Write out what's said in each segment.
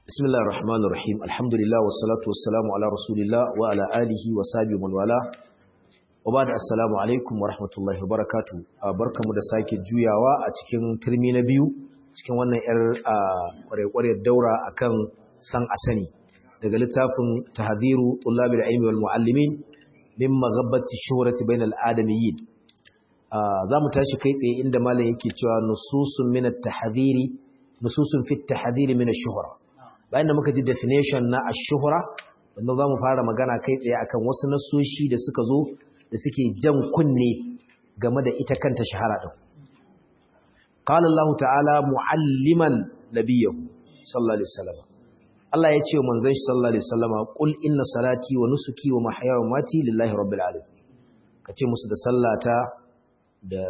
بسم الله الرحمن الرحيم الحمد لله والصلاة والسلام على رسول الله وعلى آله وصحبه من والاه وبعد السلام عليكم ورحمة الله وبركاته barkamu da sake juyawa a cikin turmi na biyu cikin wannan yar kware-kware daura akan san asani daga littafin tahdhiru tullabil ilmi wal muallimin min maghabbati shuhrati bainal adamiyyin zamu tashi kai tsaye inda malam yake cewa nususun min at-tahdhiri nususun fi at-tahdhiri min ash-shuhra bayan da muka ji definition na ash-shuhra wanda zamu fara magana kai tsaye akan wasu nasoshi da suka zo da suke jan kunne game da ita kanta shahara din qala Allah ta'ala mualliman nabiyahu sallallahu alaihi wasallam Allah ya ce manzon shi sallallahu alaihi wasallam qul inna salati wa nusuki wa mahyaya wa mati lillahi rabbil alamin kace musu da sallata da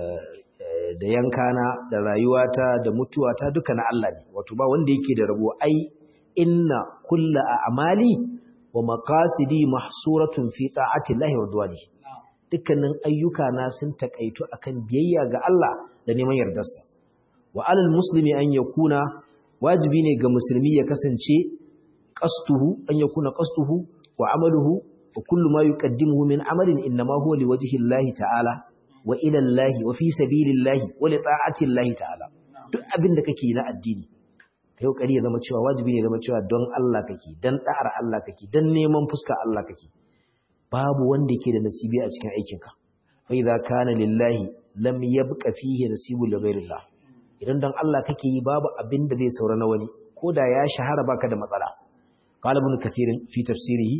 da yankana da rayuwata da mutuwata duka na Allah ne wato ba wanda yake da rabo ai inna kulla a'mali wa maqasidi mahsuratun fi ta'ati llahi wa ridwani dukkanin ayyuka na sun takaitu akan biyayya ga Allah da neman yardarsa wa alal muslimi an yakuna wajibi ne ga musulmi ya kasance qastuhu an yakuna qastuhu wa amaluhu wa kullu ma yuqaddimuhu min amalin inma huwa liwajhi llahi ta'ala wa ila llahi wa fi sabilillahi wa li ta'ati llahi ta'ala duk abin da kake yi na addini kai kokari ya zama cewa wajibi ne zama cewa don Allah kake dan da'ar Allah kake dan neman fuska Allah kake babu wanda yake da nasibi a cikin aikinka fa idza kana lillahi lam yabqa fihi nasibu li ghayrillah idan dan Allah kake yi babu abin da zai saura na wani koda ya shahara baka da matsala qala ibn kathir fi tafsirihi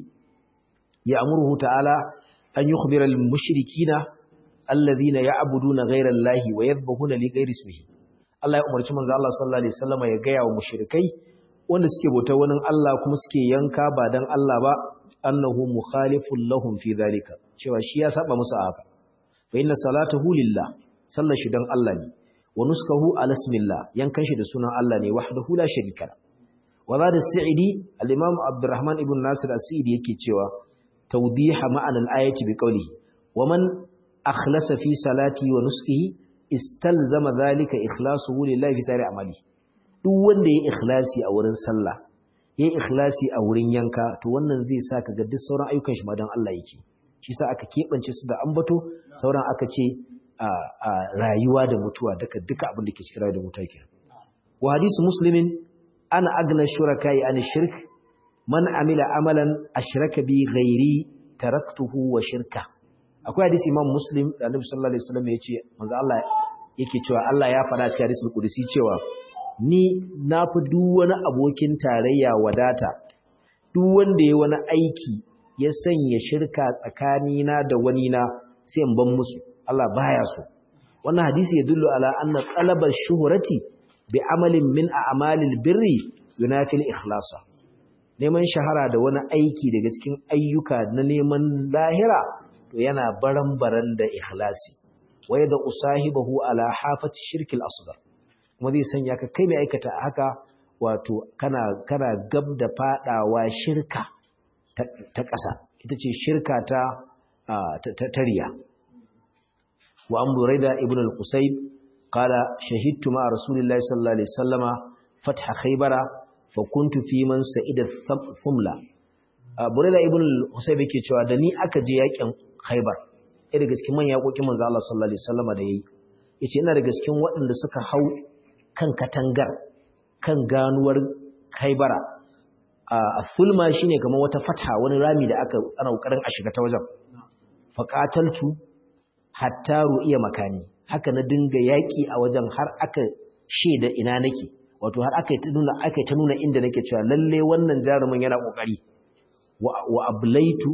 ya'muruhu ta'ala an yukhbira al mushrikina alladhina ya'buduna ghayra allahi wa yadhbahuna li ghayri ismihi Allah ya umarci manzo Allah sallallahu alaihi wasallam ya gaya wa mushrikai wanda suke bautar wani Allah kuma suke yanka ba dan Allah ba annahu mukhalifun lahum fi zalika cewa shi ya saba musu haka fa inna salatahu lillah sallar shi dan Allah ne wa nuskahu ala ismillah yankan shi da sunan Allah ne wahdahu la sharika la wa zada sa'idi al-imam Abdurrahman ibn Nasir as-Sa'idi yake cewa tawdiha ma'ana al-ayati bi qawlihi wa man akhlasa fi salati wa nuskihi istalzama zalika ikhlasuhu lillahi fi sari amali duk wanda ya ikhlasi a wurin sallah ya ikhlasi a wurin yanka to wannan zai sa ka ga duk sauran ayyukan shi ma dan Allah yake shi sa aka kebance su da ambato sauran aka ce a rayuwa da mutuwa duka duka abin da ke cikin rayuwa da mutuwa ke wa hadisu muslimin ana agna shurakai an shirk man amila amalan ashraka bi ghairi taraktuhu wa shirka akwai hadisi imam muslim da annabi sallallahu alaihi wasallam yace manzo Allah yake cewa Allah ya faɗa cikin hadisul qudsi cewa ni na fi duk wani abokin tarayya wadata duk wanda ya wani aiki ya sanya shirka tsakanina da wani na sai in ban musu Allah baya so wannan hadisi ya dullu ala anna talaba shuhrati bi amalin min a'malil birri yunafil ikhlasa neman shahara da wani aiki daga cikin ayyuka na neman lahira to yana baran-baran da ikhlasi wai da usahibahu ala hafati shirkil asghar kuma zai sanya ka kai mai aikata haka wato kana kana gab da fadawa shirka ta ƙasa ita ce shirka ta tariya wa an buraida ibn al-qusayb qala shahidtu ma rasulillahi sallallahu alaihi wasallama fatha khaybara fa kuntu fi man sa'ida thumla buraida ibn al-qusayb yake cewa da ni aka je yakin Khaibar ɗaya daga cikin manyan yakokin manzo Allah sallallahu alaihi wasallam da yayi yace ina daga cikin waɗanda suka hau kan katangar kan ganuwar Khaibara a fulma shine kamar wata fatha wani rami da aka ana kokarin a shiga ta wajen faqataltu hatta ru'iya makani haka na dinga yaki a wajen har aka sheda ina nake wato har aka ta nuna aka ta nuna inda nake cewa lalle wannan jarumin yana kokari wa ablaitu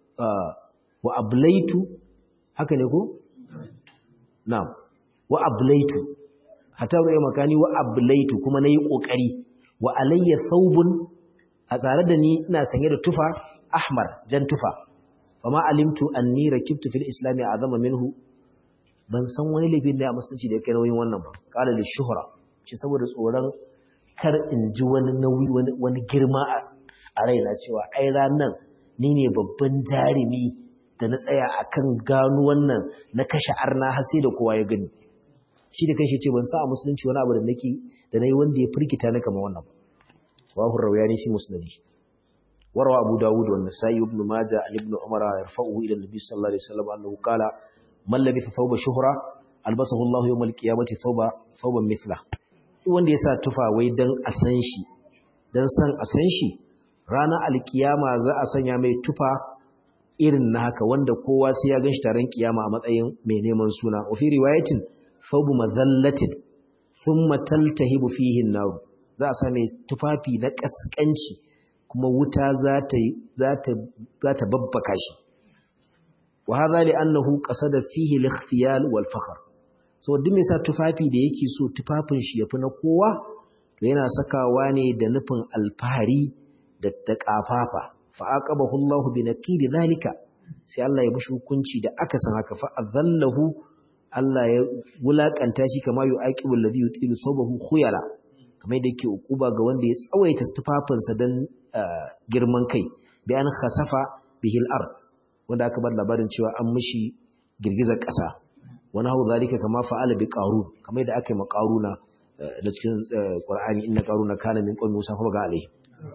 wa ablaitu haka ne ko na'am wa ablaitu hatta ruwa makani wa ablaitu kuma nayi kokari wa alayya thawbun a tsare da ni ina sanye da tufa ahmar jan tufa fama alimtu anni rakibtu fil islam azama minhu ban san wani laifin da a musulunci da yake nauyin wannan ba qala li shuhra ce saboda tsoron kar in ji wani nauyi wani girma a raina cewa ai ranan ni ne babban jarumi da na tsaya a kan gano wannan na kashe arna har sai da kowa ya gani shi da kashe ce ban sa a musulunci wani abu da nake da na yi wanda ya firgita na kama wannan wa rawayani fi musnadi وروى أبو داود والنسائي وابن ماجه عن ابن عمر يرفعه إلى النبي صلى الله عليه وسلم أنه قال من لبث ثوب شهرة ألبسه الله يوم القيامة ثوب ثوبا مثله wanda ya sa tufa wai dan a san shi dan san a san shi ranar alkiyama za a sanya mai tufa irin na haka wanda kowa sai ya ganshi taron kiyama a matsayin mai neman suna wa fi riwayatin thawbu madhallatin thumma taltahibu fihi an-nar za a sa mai tufafi na kaskanci kuma wuta za ta babbaka shi wa hadha li annahu qasada fihi al-ikhtiyal wal fakhr so duk mai sa tufafi da yake so tufafin shi yafi na kowa to yana sakawa ne da nufin alfahari da taqafafa fa aqabahu Allahu bi naqidi zalika sai Allah ya mishi hukunci da aka san haka fa azallahu Allah ya wulakanta shi kama yu aqibul ladhi yutilu sabahu khuyala kamar da yake ukuba ga wanda ya tsawaita tufafinsa dan girman kai bi an khasafa bihil ard wanda aka bar labarin cewa an mishi girgizar ƙasa wani hau zalika kama fa'ala bi qarun kamar da aka yi maqaruna da cikin qur'ani inna qaruna kana min qawmi musa fa ga alai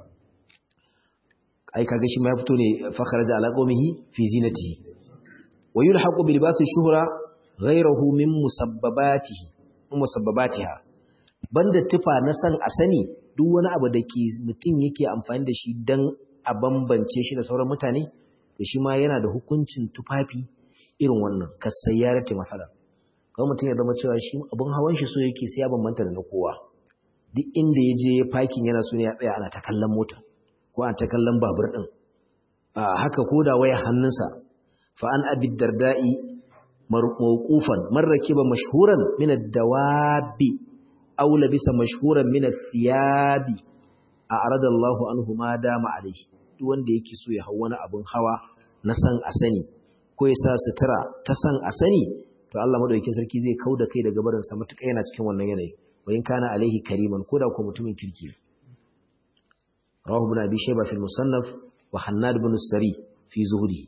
ai kaga shi ma ya fito ne fa kharaja ala qawmihi fi zinatihi wa yulhaqu bi libasi shuhra ghayruhu min musabbabatihi musabbabatiha banda tufa na san a sani duk wani abu da ke mutum yake amfani da shi don a bambance shi da sauran mutane to shi ma yana da hukuncin tufafi irin wannan kasayyarati masala kawai mutum ya zama cewa shi abin hawan shi so yake sai ya bambanta da na kowa duk inda ya je fakin yana so ne ya tsaya ana ta kallon mota ko ana ta kallon babur din haka ko da waya hannunsa fa an abi darda'i mawqufan man rakiba mashhuran min ad-dawabi aw labisa mashhuran min ath-thiyabi a'rada Allahu anhu ma dama alayhi duk wanda yake so ya hawa wani abun hawa na san a sani ko ya sa sutura ta san a sani to Allah madaukakin sarki zai kauda kai daga barin sa mutuka yana cikin wannan yanayi wa in kana alaihi kariman ko da ko mutumin kirki rawahu ibn abi shayba fi musannaf wa hannad ibn sari fi zuhdi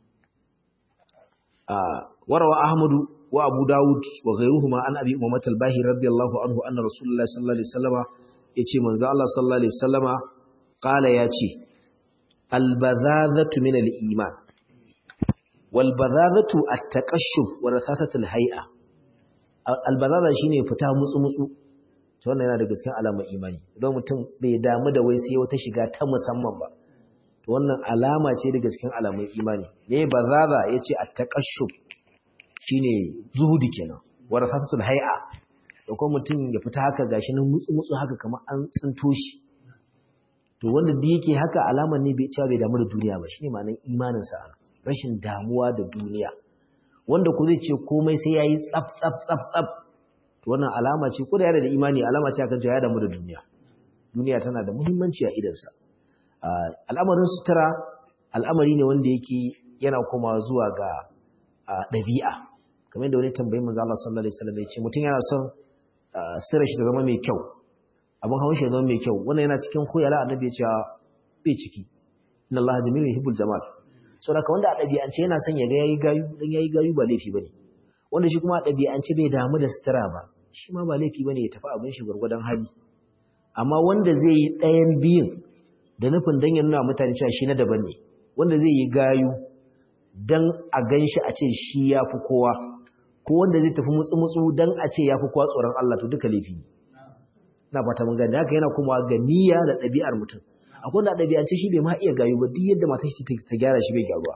وروى أحمد وأبو داود وغيرهما عن أبي أمامة الباهي رضي الله عنه أن رسول الله صلى الله عليه وسلم يتي من الله صلى الله عليه وسلم قال ياتي البذاذة من الإيمان والبذاذة التقشف ورثاثة الهيئة البذاذة shine fita mutsu mutsu to wannan yana da gaskiyar alamar imani don mutum bai damu da wai sai wata shiga ta musamman ba to wannan alama ce daga cikin alamun imani ne bazaza yace at-taqashshub shine zuhudi kenan warasatul hay'a da kuma mutum ya fita haka gashi nan mutsu mutsu haka kamar an tsinto shi to wanda da yake haka alama ne bai cewa bai damu da duniya ba shine ma'anar imanin sa rashin damuwa da duniya wanda ku zai ce komai sai yayi tsaf tsaf tsaf tsaf to wannan alama ce ko da yana da imani alama ce akan cewa ya damu da duniya duniya tana da muhimmanci a idansa al'amarin sutura al'amari ne wanda yake yana komawa zuwa ga ɗabi'a kamar yadda wani tambayi manzo Allah sallallahu alaihi wasallam ya ce mutum yana son sutura shi ta zama mai kyau abin hawan shi ya zama mai kyau wannan yana cikin khuyala annabi ya ce bai ciki inna Allah jamilun yuhibbul jamal so da wanda a ɗabi'ance yana son ya ga yayi gayu dan yayi gayu ba laifi bane wanda shi kuma a ɗabi'ance bai damu da sutura ba shi ma ba laifi bane ya tafi abin shi gurgurdan hali amma wanda zai yi ɗayan biyun da nufin dan ya nuna mutane cewa shi na daban ne wanda zai yi gayu dan a gan shi a ce shi ya fi kowa ko wanda zai tafi mutsu-mutsu dan a ce ya fi kowa tsoron Allah to duka laifi ne na fata mun gani haka yana kuma ga niyya da ɗabi'ar mutum akwai wanda ɗabi'ance shi bai ma iya gayu ba duk yadda mata shi ta gyara shi bai gyaruwa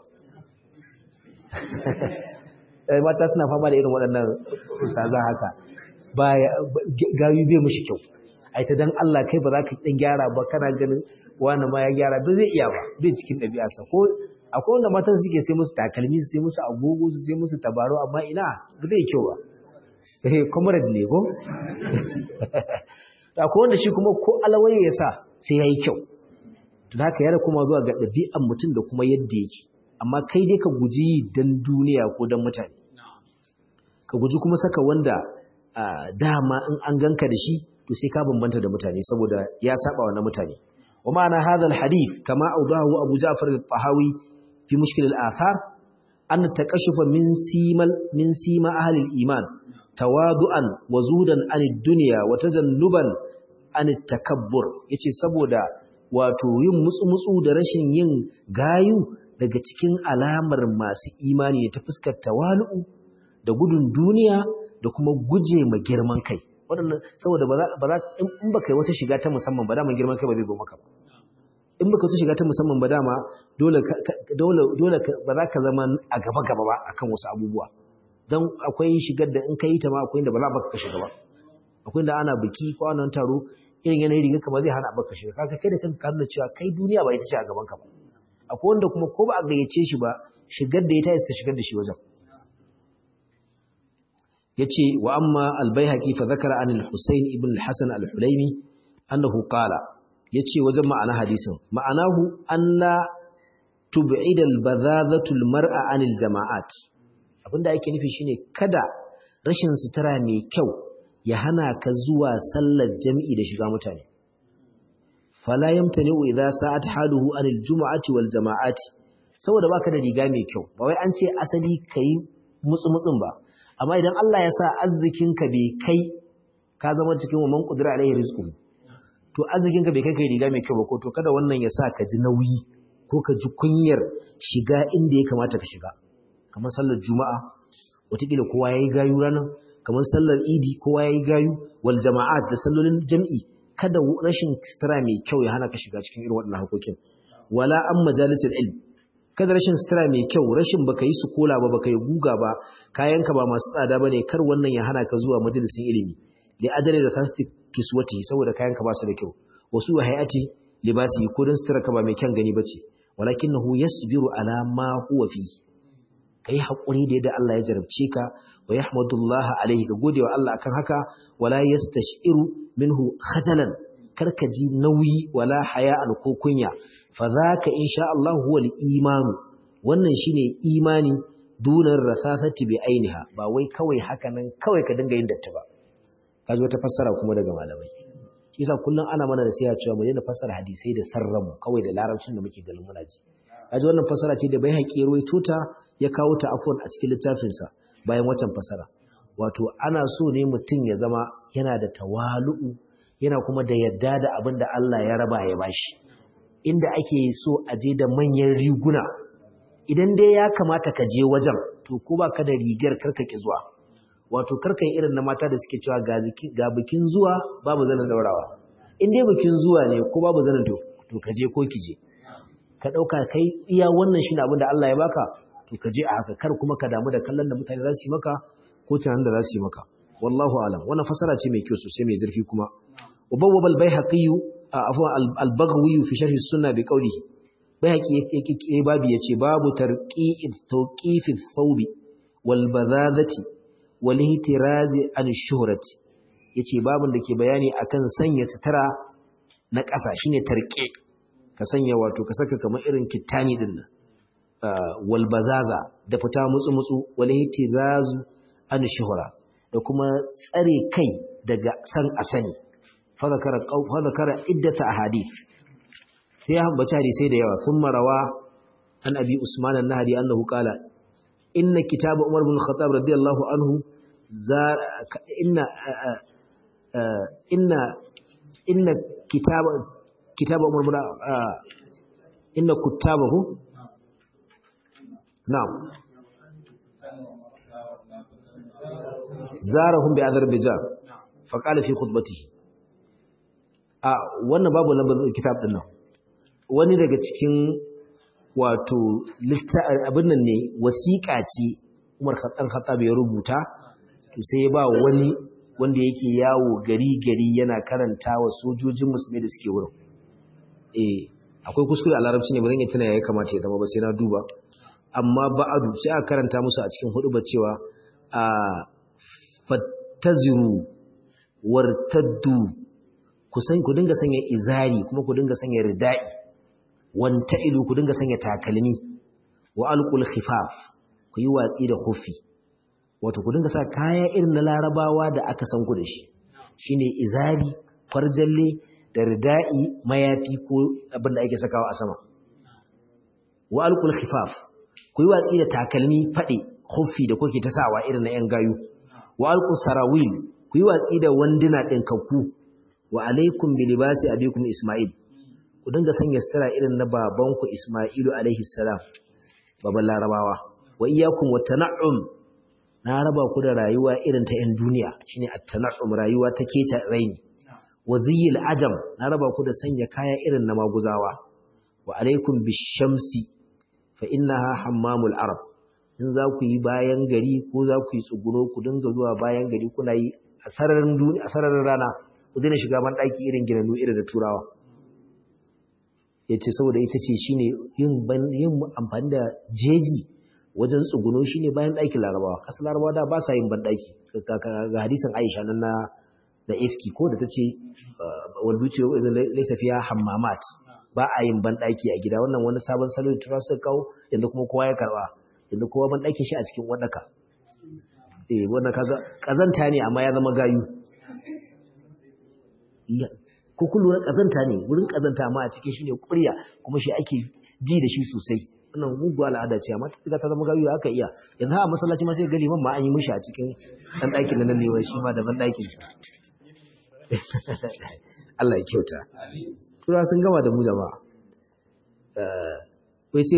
mata suna fama da irin waɗannan ustaza haka ba gayu zai mishi kyau ai ta dan Allah kai ba za ka dan gyara ba kana ganin wani ma ya gyara ba zai iya ba bai cikin ɗabi'arsa ko akwai wanda matan suke sai musu takalmi su sai musu agogo su sai musu tabaro amma ina ba zai kyau ba eh comrade ne ko akwai wanda shi kuma ko alawaye ya sa sai yayi kyau to haka yana kuma zuwa ga ɗabi'an mutum da kuma yadda yake amma kai dai ka guji dan duniya ko dan mutane ka guji kuma saka wanda dama in an ganka da shi to sai ka bambanta da mutane saboda ya saba wa na mutane wa ma'ana hadha alhadith kama awdahu abu ja'far al-tahawi fi mushkil al-athar an taqashufa min simal min sima ahli al-iman tawadu'an wa zudan an ad-dunya wa tajannuban an takabbur yace saboda wato yin mutsu-mutsu da rashin yin gayu daga cikin alamar masu imani ne ta fuskar tawalu'u da gudun duniya da kuma guje ma girman kai waɗannan saboda ba za in baka yi wata shiga ta musamman ba dama girman kai ba zai zo maka ba in baka wata shiga ta musamman ba dama dole dole ba za ka zama a gaba gaba ba akan wasu abubuwa don akwai shigar da in ka yi ta ma akwai inda ba za baka ka shiga ba akwai inda ana biki ko ana taro irin yanayin riga kamar zai hana baka shiga kaga kai da kanka ka nuna cewa kai duniya ba ita ce a gaban ka ba akwai wanda kuma ko ba a gayyace shi ba shigar da ya tayi ta shigar da shi wajen yace wa amma al-baihaqi fa zakara an al-husayn ibn al-hasan al-hulaimi annahu qala yace wajen ma'ana hadisin ma'anahu alla tub'id al-badhadhatu al-mar'a an al-jama'at abinda ake nufi shine kada rashin sutura mai kyau ya hana ka zuwa sallar jami'i da shiga mutane fala yamtani'u idza sa'at haluhu an al-jum'ati wal jama'ati saboda baka da riga mai kyau ba wai an ce asali kai mutsu mutsun ba amma idan Allah ya sa arzikinka bai kai ka zama cikin wa man qudira alaihi rizqu to arzikinka bai kai kai riga mai kyau ba ko to kada wannan ya sa ka ji nauyi ko ka ji kunyar shiga inda ya kamata ka shiga kamar sallar juma'a wataƙila kowa yayi gayu ranar kamar sallar idi kowa yayi gayu wal jama'at da sallolin jam'i kada rashin sutura mai kyau ya hana ka shiga cikin irin waɗannan hakokin wala an majalisar ilm kada rashin sutura mai kyau rashin baka yi sukola ba baka yi guga ba kayanka ba masu tsada bane kar wannan ya hana ka zuwa majalisin ilimi li ajali da tasdik kiswati saboda kayanka ba su da kyau wasu wa hayati libasi ko dan sutura ka ba mai kyan gani bace walakinahu yasbiru ala ma huwa fi kai hakuri da yadda Allah ya jarabce ka wa yahmadullah alaihi ga godewa Allah akan haka wala yastashiru minhu khajalan karka ji nauyi wala haya'an ko kunya fadhaka insha Allah huwa al-iman wannan shine imani dunar rasasati bi ainiha ba wai kawai haka nan kawai ka dinga yin datti ba kaji wata fassara kuma daga malamai kisa kullun ana mana da sai cewa mu daina fassara hadisai da sarramu kawai da larabcin da muke ganin muna ji kaji wannan fassara ce da bai haƙi ruwaito ta ya kawo ta afwan a cikin littafin sa bayan watan fassara wato ana so ne mutum ya zama yana da tawalu'u yana kuma da yadda da abin da Allah ya raba ya bashi inda ake so a je da manyan riguna idan dai ya kamata ka je wajen to ko ba ka da rigar karka ki zuwa wato karka irin na mata da suke cewa ga bikin zuwa babu zanen daurawa in dai bikin zuwa ne ko babu zanen to to ka je ko ki je ka dauka kai iya wannan shine abin da Allah ya baka to ka je a haka kar kuma ka damu da kallon da mutane za su yi maka ko tunanin da za su yi maka wallahu alam wannan fasara ce mai kyau sosai mai zurfi kuma وبوب البيهقي عفوا البغوي في شرح السنه بقوله بيهقي yake babu yace babu tarqi'id tawqif ath-thawb wal badadati wal ihtiraz an ash-shuhrati yace babun da ke bayani akan sanya sutura na ƙasa shine tarqi ka sanya wato ka saka kamar irin kittani din nan wal bazaza da fita mutsu mutsu wal ihtiraz an ash-shuhra da kuma tsare kai daga san asani فذكر فذكر عدة أحاديث فيها بتاري سيد يوا ثم روى عن أبي عثمان النهدي أنه قال إن كتاب عمر بن الخطاب رضي الله عنه زار إن إن إن كتاب كتاب عمر بن إن كتابه نعم زارهم بأذربيجان فقال في خطبته a wannan babu lambar kitab din nan wani daga cikin wato abin nan ne wasiƙa ce Umar Khattab Khattab ya rubuta to sai ya ba wani wanda yake yawo gari gari yana karanta wa sojojin musulmi da suke wurin eh akwai kuskure a larabci ne ba zan yi tana ya kamata ya zama ba sai na duba amma ba'adu sai aka karanta musu a cikin hudu cewa a fattaziru wartaddu ku dinga sanya izari kuma ku dinga sanya ridai wanta ilu ku dinga sanya takalmi wa alqul khifaf ku yi watsi da khufi wato ku dinga sa kaya irin na larabawa da aka san ku da shi shine izari farjalle da ridai mayafi ko abin da ake sakawa a sama wa alqul khifaf ku yi watsi da takalmi fade khufi da kuke ta sawa irin na yan gayu wa alqus sarawil ku yi watsi da wanduna din kakku wa alaikum bi libasi abikum isma'il ku dinga sanya sutura irin na babanku isma'ilu alaihi salam baban larabawa wa iyyakum wa tana'um na raba ku da rayuwa irin ta 'yan duniya shine at-tana'um rayuwa ta keta raini wa ziyil ajam na raba ku da sanya kaya irin na maguzawa wa alaikum bishamsi fa innaha hammamul arab in za ku yi bayan gari ko za ku yi tsuguno ku dinga zuwa bayan gari kuna yi a sararin duniya a sararin rana ku daina shiga ban daki irin ginanu irin da turawa yace saboda ita ce shine yin yin amfani da jeji wajen tsuguno shine bayan ɗakin larabawa ƙasar larabawa da ba sa yin banɗaki ga hadisin aisha nan na da ifki ko da ta ce walbuci laisa fiya hammamat ba a yin banɗaki a gida wannan wani sabon salo da tura suka kawo yanzu kuma kowa ya karɓa yanzu kowa banɗakin shi a cikin wadaka eh wannan kaga kazanta ne amma ya zama gayu ko kullu kazanta ne wurin kazanta amma a cikin shi ne ƙurya kuma shi ake ji da shi sosai wannan muguwa al'ada ce amma ta ta zama gawiya aka iya yanzu a masallaci ma sai ga liman ma an yi mishi a cikin dan ɗakin nan ne shi ma daban ɗakin sa Allah ya kyauta tura sun gama da mu jama'a wai sai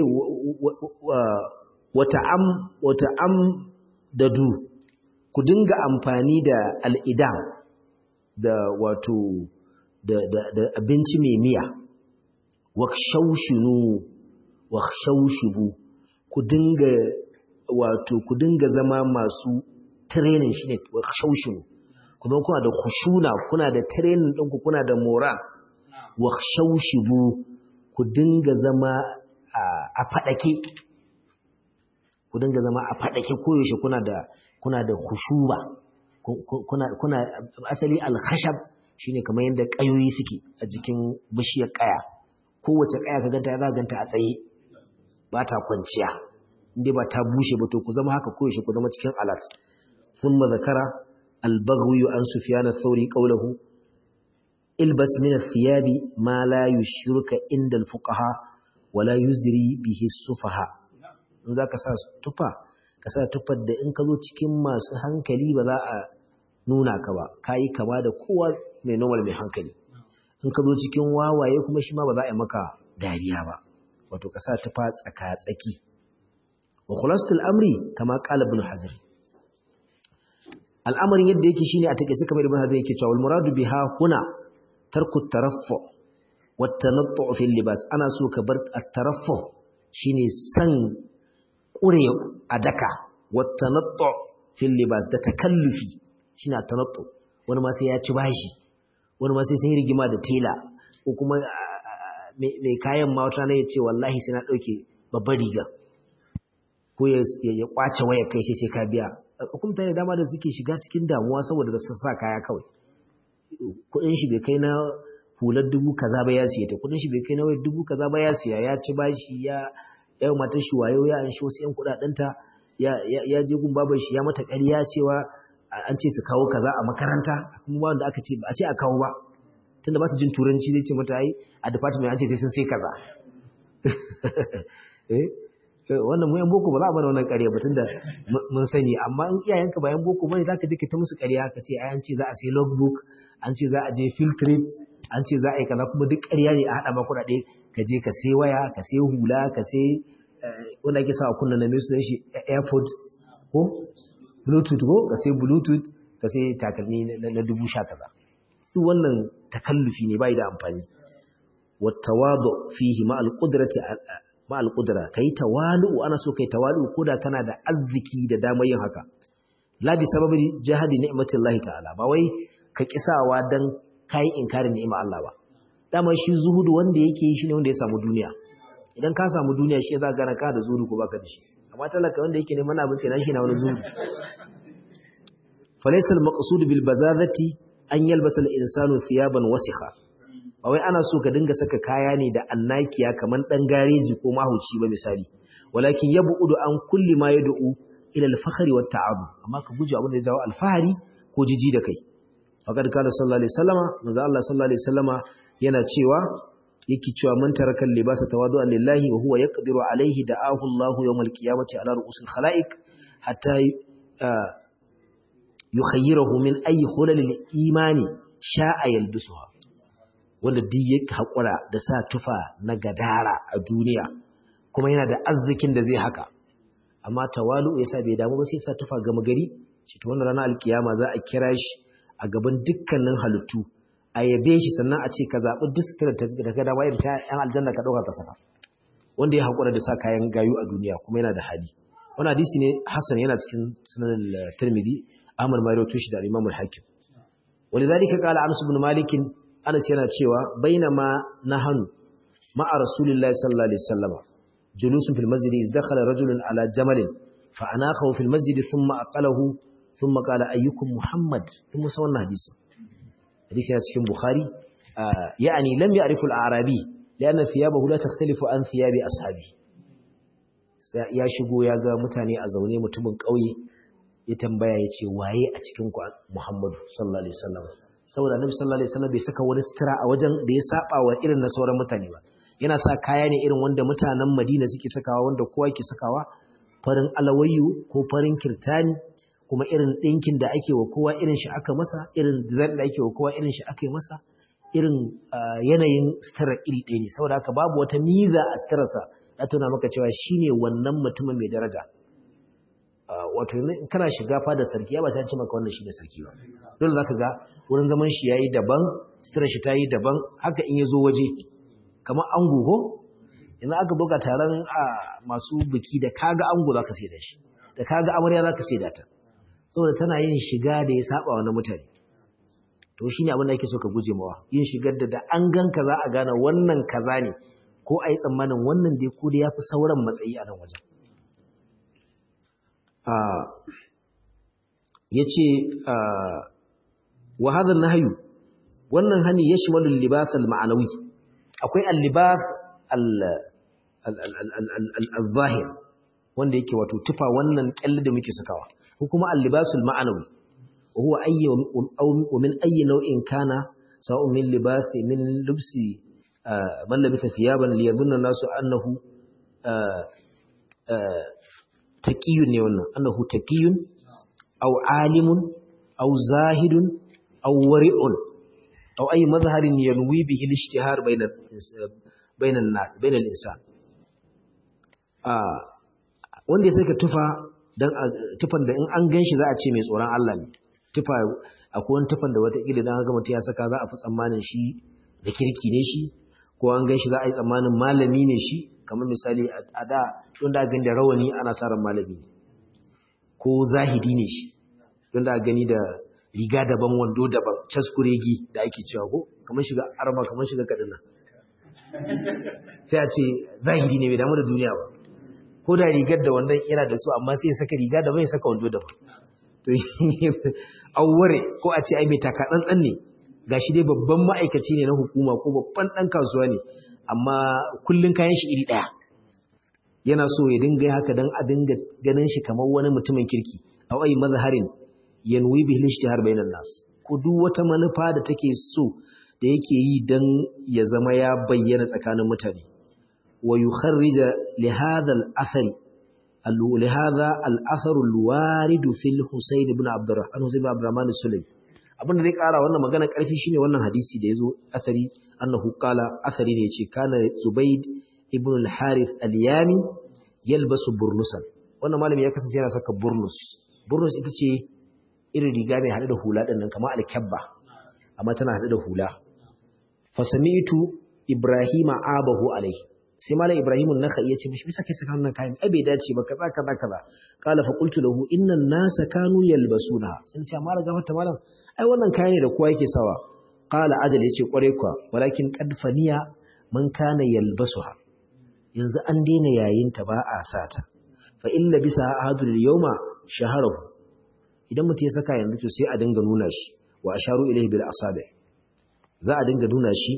wata am wata am da du ku dinga amfani da al'idam da wato da abinci mai miya wa shaushinu wa shaushibu ku dinga wato ku dinga zama masu training shine wa shaushibu ku zama kuna da khushuna kuna da training ɗinku kuna da moral wa shaushibu ku dinga zama a fadake ku dinga zama a fadake koyaushe kuna da kuna da khushuba kuna kuna asali al-khashab shine kamar yadda kayoyi suke a jikin bishiyar kaya kowace kaya ka ganta za ganta a tsaye ba ta kwanciya inda ba ta bushe ba to ku zama haka koyaushe ku zama cikin alat thumma zakara al-baghwi an sufyan ath-thawri qawluhu ilbas min ath-thiyabi ma la yushruka inda al-fuqaha wa la yuzri bihi sufaha in zaka sa tufa ka sa tufar da in ka zo cikin masu hankali ba za a nuna ka ba kayi kama da kowa mai normal mai hankali in ka zo cikin wawaye kuma shi ma ba za a yi maka dariya ba wato ka sa tufa tsaka-tsaki wa khulasatul amri kama qala ibn hazir al'amarin yadda yake shine a takeice kamar ibn hazir yake cewa wal muradu biha huna tarku taraffu wa tanattu fil libas ana so ka bar at-taraffu shine san kure adaka wa tanattu fil libas da takallufi shine at-tanattu wani ma sai ya ci bashi wani ma sai sun yi rigima da tela ko kuma mai kayan ma wata ya ce wallahi sai na ɗauke babbar riga ko ya kwace waya kai sai sai ka biya hukumta ne dama da suke shiga cikin damuwa saboda da sassa kaya kawai kudin shi bai kai na hular dubu kaza ba ya siya ta kudin shi bai kai na wayar dubu kaza ba ya siya ya ci bashi ya ya matar shi wayo ya an shi wasu yan kudadenta ya ya je gun babar shi ya mata ƙarya cewa an ce su kawo kaza a makaranta kuma ba wanda aka ce ba a ce a kawo ba tunda ba su jin turanci zai ce mata ai a department an ce sai sun sai kaza eh wannan mu yan boko ba za a mana wannan ƙarya ba tunda mun sani amma in iyayenka ba yan boko bane zaka je ka ta musu ƙarya ka ce ai an ce za a sai logbook an ce za a je field trip an ce za a yi kaza kuma duk ƙarya ne a haɗa ma kuɗaɗe ka je ka sai waya ka sai hula ka sai wanda ake sa a kunna na mai sunan shi airpod ko bluetooth ko ka sai bluetooth ka sai takalmi na dubu sha kaza duk wannan takallufi ne bai da amfani wattawadu fihi ma alqudrati ma alqudra kai tawalu ana so kai tawalu koda kana da arziki da damar yin haka la bi sababi jahadi ni'matillahi ta'ala ba wai ka kisawa dan kai inkarin ni'ima Allah ba dama shi zuhudu wanda yake yi shine wanda ya samu duniya idan ka samu duniya shi za ka gana ka da zuhudu ko baka da shi amma talaka wanda yake neman abin sai na shi na wani zuhudu falaysa al-maqsud bil bazazati an yalbasa al-insanu thiyaban wasikha ba wai ana so ka dinga saka kaya ne da annakiya kaman dan gareji ko mahuci ba misali walakin yabudu an kulli ma yad'u ila al-fakhri wat ta'ab amma ka guje abin da ya jawo alfahari ko jiji da kai faqad qala sallallahu alaihi wasallama manzo Allah sallallahu alaihi wasallama yana cewa yake cewa man taraka libasa tawadu'an lillahi wa huwa yaqdiru alaihi da'ahu Allahu yawmal qiyamati ala ru'usil khalaiq hatta yukhayyirahu min ayi hulalil imani sha'a yalbisuha wanda duk ya haƙura da sa tufa na gadara a duniya kuma yana da arzikin da zai haka amma tawalu ya sa bai damu ba sai sa tufa gama gari shi to wannan ranar alkiyama za a kira shi a gaban dukkanin halittu a yabe shi sannan a ce ka zaɓi duk sutura da ka dama irin ta yan aljanna ka ɗauka ka saka wanda ya haƙura da sa kayan gayu a duniya kuma yana da hali wani hadisi ne hassan yana cikin sunan tirmidhi ahmad ma rawaito shi da imam al-hakim walidhalika qala anas ibn malik anas yana cewa bainama nahanu ma'a rasulillahi sallallahu alaihi wasallam julusun fil masjid iz dakhala rajulun ala jamalin fa anaqahu fil masjid thumma aqalahu thumma qala ayyukum muhammad kuma sa wannan hadisi hadisi yana cikin bukhari yani lam ya'rifu al-arabi lianna thiyabahu la takhtalifu an thiyabi ashabi ya shigo ya ga mutane a zaune mutumin ƙauye ya tambaya ya ce waye a cikin ku Muhammadu sallallahu alaihi wasallam saboda Annabi sallallahu alaihi wasallam bai saka wani sutura a wajen da ya saba wa irin na sauran mutane ba yana sa kaya ne irin wanda mutanen Madina suke sakawa wanda kowa yake sakawa farin alawayyu ko farin kirtani kuma irin ɗinkin da ake wa kowa irin shi aka masa irin design da ake wa kowa irin shi aka yi masa irin yanayin suturar iri ɗaya ne saboda haka babu wata miza a suturarsa ya tuna maka cewa shine wannan mutumin mai daraja wato kana shiga fada sarki ya ba sai an ce maka wannan shine sarki ba dole zaka ga wurin zaman shi yayi daban suturar shi tayi daban haka in yazo waje kamar ango ko idan aka doka taron masu biki da kaga ango zaka sai da shi da kaga amarya zaka sai da ta saboda tana yin shiga da ya saba wa na mutane to shine abin da ake so ka guje mawa yin shigar da da an ganka za a gane wannan kaza ne ko a yi tsammanin wannan dai ko da ya fi sauran matsayi a nan wajen ya ce wa hadar na hayu wannan hani ya shi wani libas al-ma'anawi akwai al-libas al-zahir wanda yake wato tufa wannan kyalli da muke sakawa ko kuma al-libas al-ma'anawi wa huwa ayyi wa min ayyi nau'in kana sawa'un min libasi min lubsi man labisa thiyaban liyadhunna nasu annahu taqiyun ne wannan annahu taqiyun aw alimun aw zahidun aw wari'un aw ay mazharin yanwi bihi al-ishtihar bayna bayna an-nas bayna al-insan wanda ya saka tufa dan tufan da in an ganshi za a ce mai tsoron Allah ne tufa akwai wani tufan da wata kila dan ga mutum ya saka za a fi tsammanin shi da kirki ne shi ko an gan shi za a yi tsammanin malami ne shi kamar misali a da don da gani da rawani ana sa ran malami ko zahidi ne shi don da gani da riga daban wando daban caskuregi da ake cewa ko kamar shiga arma kamar shiga kaduna sai a ce zahidi ne bai damu da duniya ba ko da rigar da wannan yana da su amma sai ya saka riga daban ya saka wando daban to auware ko a ce ai mai taka tsantsan ne gashi dai babban ma'aikaci ne na hukuma ko babban ɗan kasuwa ne amma kullum kayan shi iri ɗaya yana so ya dinga haka don a dinga ganin shi kamar wani mutumin kirki a wai mazharin yanwi bihi ishtihar bainan nas ko duk wata manufa da take so da yake yi dan ya zama ya bayyana tsakanin mutane wa yukharrija li hadha al-athari لهذا الأثر الوارد في الحسين بن عبد الرحمن حسين بن عبد الرحمن السلمي abin da zai kara wannan magana karfi shine wannan hadisi da yazo athari annahu qala athari ne yace kana zubayd ibn al-harith al-yami yalbasu burnusan wannan malami ya kasance yana saka burnus burnus ita ce irin riga mai hade da hula din nan kamar al-kabba amma tana hade da hula fa sami'tu ibrahima abahu alaihi sai malam ibrahim an-nakhai yace mishi bisa kai saka wannan kayan ai bai dace ba kaza kaza kaza qala fa qultu lahu innan nasa kanu yalbasuna sun ce malam gafarta malam ai wannan kaya ne da kowa yake sawa qala ajal yace kware kwa walakin qad faniya man kana yalbasuha yanzu an daina yayin ta ba a sata fa illa bisa ahadul yawma shaharahu idan mutum ya saka yanzu to sai a dinga nuna shi wa asharu ilayhi bil asabi za a dinga nuna shi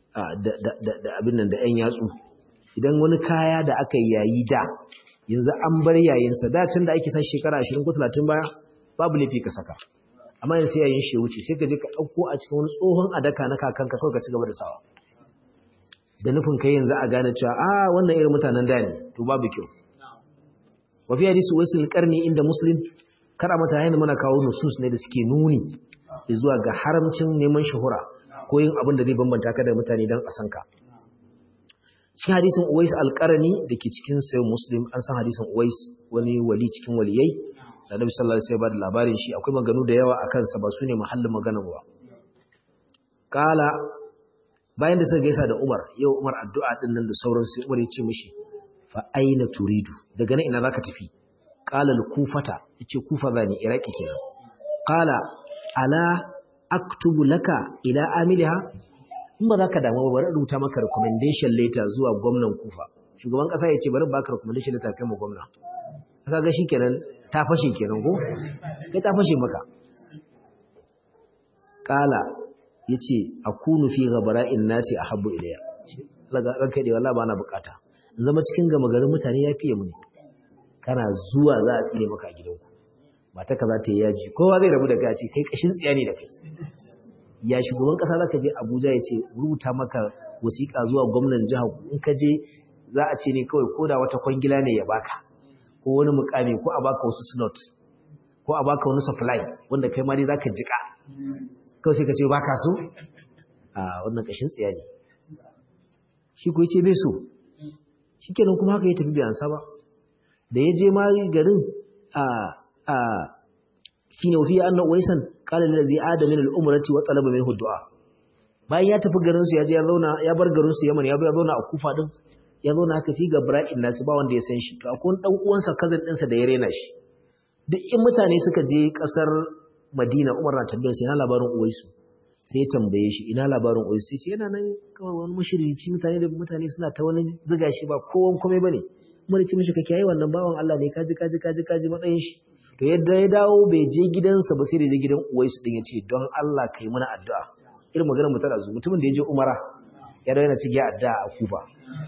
da abin nan da yan yatsu idan wani kaya da aka yayi da yanzu an bar yayinsa da can da ake sa shekara 20 ko 30 baya babu laifi ka saka amma yanzu sai yayin shi wuce sai ka je ka dauko a cikin wani tsohon adaka na kakanka kawai ka ci gaba da sawa da nufin kai yanzu a gane cewa a wannan irin mutanen da ne to babu kyau wa fi hadisi wasil qarni inda muslim kada mata yayin muna kawo nusus ne da suke nuni zuwa ga haramcin neman shuhura ko yin abin da zai bambanta ka da mutane don a san ka cikin hadisin Uwais al-Qarani dake cikin Sahih Muslim an san hadisin Uwais wani wali cikin waliyai da Nabi sallallahu alaihi wasallam ya bada labarin shi akwai maganu da yawa akan sa ba su ne mahallin magana ba kala bayan da suka gaisa da Umar yau Umar addu'a din nan da sauran sai Umar ya ce mishi fa aina turidu daga nan ina zaka tafi qala al-kufata yace kufa zani iraki kenan qala ala aktubu laka ila amiliha in ba zaka damu ba bari rubuta maka recommendation letter zuwa gwamnan kufa shugaban kasa yace bari baka recommendation letter kai mu gwamna kaga shikenan ta fashe kenan ko kai ta fashe maka qala yace akunu fi ghabara'in nasi ahabbu ilayya laga ranka dai wallahi bana bukata in zama cikin gama garin mutane ya fiye mu ne kana zuwa za a tsire maka a gidanku mata ka za ta yi yaji kowa zai rabu da gaci kai kashin tsiya ne da kai ya shugaban kasa za ka je abuja ya ce rubuta maka wasiƙa zuwa gwamnan jiha in ka je za a ce ne kawai ko da wata kwangila ne ya baka ko wani mukami ko a baka wasu slot ko a baka wani supply wanda kai ma dai za ka jika kawai sai ka ce baka so a wannan kashin tsiya ne shi ko ce bai so shi kenan kuma haka ya tafi bai ansa ba da ya je ma garin a a shine wafi anna waisan qala allazi ada min al-umrati wa talaba minhu du'a bayan ya tafi garin su ya je ya zauna ya bar garin su Yaman ya ya zauna a Kufa din ya zauna haka fi ga Bra'in nasu ba wanda ya san shi to akwai dan uwansa cousin ɗinsa da ya rena shi duk in mutane suka je kasar Madina Umar na tambayar sai ina labarin Uwaisu sai ya tambaye shi ina labarin Uwaisu sai ce yana nan kawai wani mushrici mutane da mutane suna ta wani ziga shi ba kowan komai bane mun ci mishi kake yayi wannan bawan Allah ne kaji kaji kaji kaji matsayin shi to yadda ya dawo bai je gidansa ba sai da je gidan Uwaisu din ya ce don Allah kai mana addu'a irin maganar mutar azu mutumin da ya je Umara ya dawo yana cikin addu'a a Kufa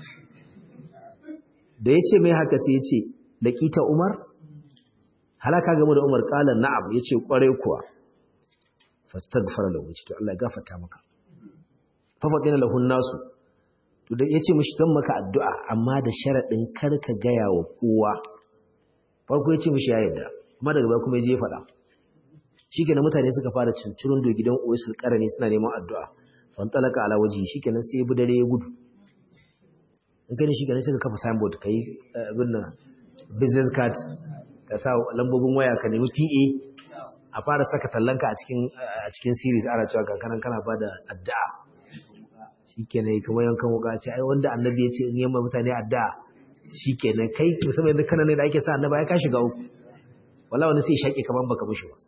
da ya ce mai haka sai ya ce laqita Umar halaka game da Umar qala na'am yace kware kuwa fastaghfara lahu yace to Allah ya gafarta maka fa fadina lahu nasu to da yace mishi dan maka addu'a amma da sharadin kar ka gaya wa kowa farko yace mishi ya yarda amma daga baya kuma ya je faɗa shikenan mutane suka fara cincirin do gidan Uwaisul Qarani suna neman addu'a fantalaka ala waji shikenan sai ya bi dare ya gudu in kai shikenan sai ka kafa signboard kai abin nan business card ka sa lambobin waya ka nemi PA a fara saka tallanka a cikin a cikin series ana cewa ga kanan kana bada addu'a shikenan kuma yankan wuka ce ai wanda annabi ya ce in yamma mutane addu'a shikenan kai musamman yanzu kana ne da ake sa annabi ya ka shiga uku wala wani sai shaƙe kaman baka mushi ba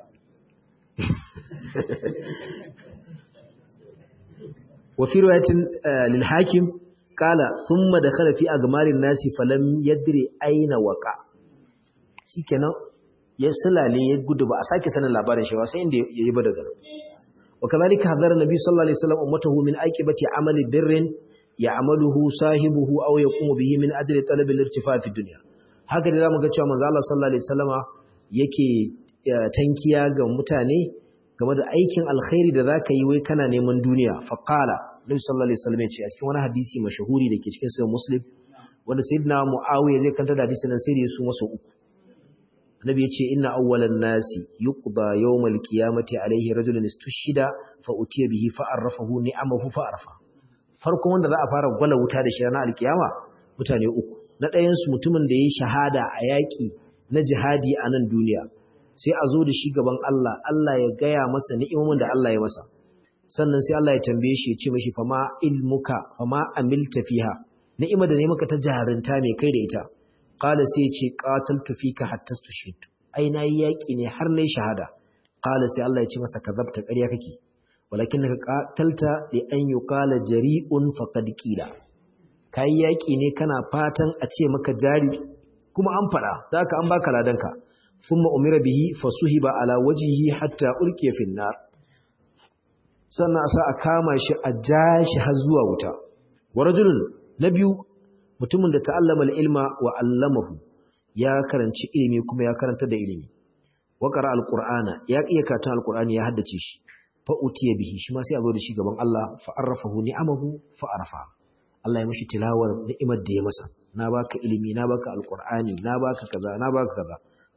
wa fi riwayatin lil hakim qala thumma dakhala fi agmarin nasi falam yadri aina waqa shikenan ya sulale ya gudu ba a sake sanin labarin shi ba sai inda yayi ba daga wa kadhalika hadara nabi sallallahu alaihi wasallam ummatahu min aqibati amali birrin ya'maluhu sahibuhu aw yaqumu bihi min ajli talab al-irtifa fi dunya haka da zamu ga cewa manzo Allah sallallahu alaihi wasallama yake tankiya ga mutane game da aikin alkhairi da zaka yi wai kana neman duniya fa qala nabi sallallahu alaihi wasallam ya ce a cikin wani hadisi mashahuri dake cikin sahih muslim wanda sayyidina muawiya zai kanta da hadisin nan sai da su masa uku annabi ya ce inna awwalan nasi yuqda yawmal qiyamati alaihi rajulun istushhida fa utiya bihi fa arrafahu ni'amahu fa arfa farkon wanda za a fara gwala wuta da shi ranar alkiyama mutane uku na ɗayan su mutumin da yayi shahada a yaƙi na jihadi a nan duniya sai a zo da shi gaban Allah Allah ya gaya masa ni'imomin da Allah ya masa sannan sai Allah ya tambaye shi ya ce mashi fama ilmuka fama amilta fiha ni'ima da ne maka ta jarinta mai kai da ita qala sai ya ce qataltu fika hatta tushhidu ai nayi yaki ne har nayi shahada qala sai Allah ya ce masa kazabta ƙarya kake walakinaka qatalta li an yuqala jari'un faqad qila kai yaki ne kana fatan a ce maka jari kuma an fada zaka an baka ladanka thumma umira bihi fasuhiba ala wajhihi hatta ulqiya fi nar sannan a sa a kama shi a jashi har zuwa wuta wa rajulun na biyu mutumin da ta'allama al-ilma wa 'allamahu ya karanci ilimi kuma ya karanta da ilimi wa qara al-qur'ana ya iya karatun al-qur'ani ya haddace shi fa utiya bihi shi ma sai a zo da shi gaban Allah fa arrafahu ni'amahu fa arfa Allah ya mishi tilawar ni'imar da ya masa na baka ilimi na baka al-qur'ani na baka kaza na baka kaza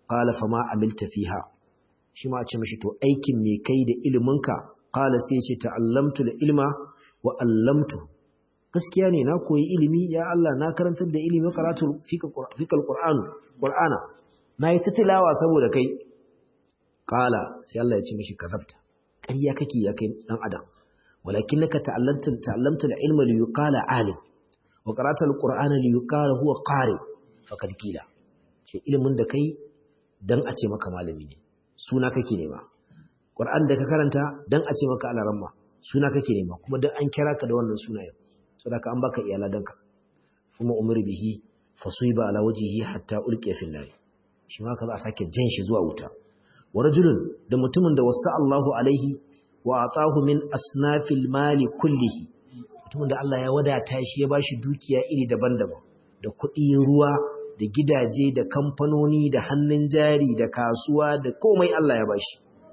qala fama amilta fiha shi ma a ce mishi to aikin me kai da iliminka qala sai ya ce ta'allamtu ilma wa allamtu gaskiya ne na koyi ilimi ya Allah na karantar da ilimi karatu fikal qur'an qur'ana na yi ta tilawa saboda kai qala sai Allah ya ce mishi kazabta ƙarya kake ya kai dan adam walakinaka ta'allamta ta'allamta al-ilma li yuqala alim wa qara'ta al-qur'ana li yuqala huwa qari faqad qila ce ilimin da kai dan a ce maka malami ne suna kake nema qur'an da ka karanta dan a ce maka alaramma suna kake nema kuma dan an kira ka da wannan sunayen saboda an baka iyala danka kuma umri bihi fasuiba ala wajhihi hatta ulqiya fil nar shi ma ka za a sake jan shi zuwa wuta wa rajulun da mutumin da wasa Allahu alaihi wa atahu min asnafil mali kullihi mutumin da Allah ya wadata shi ya bashi dukiya iri daban-daban da kuɗi ruwa da gidaje da kamfanoni da hannun jari da kasuwa da komai Allah ya bashi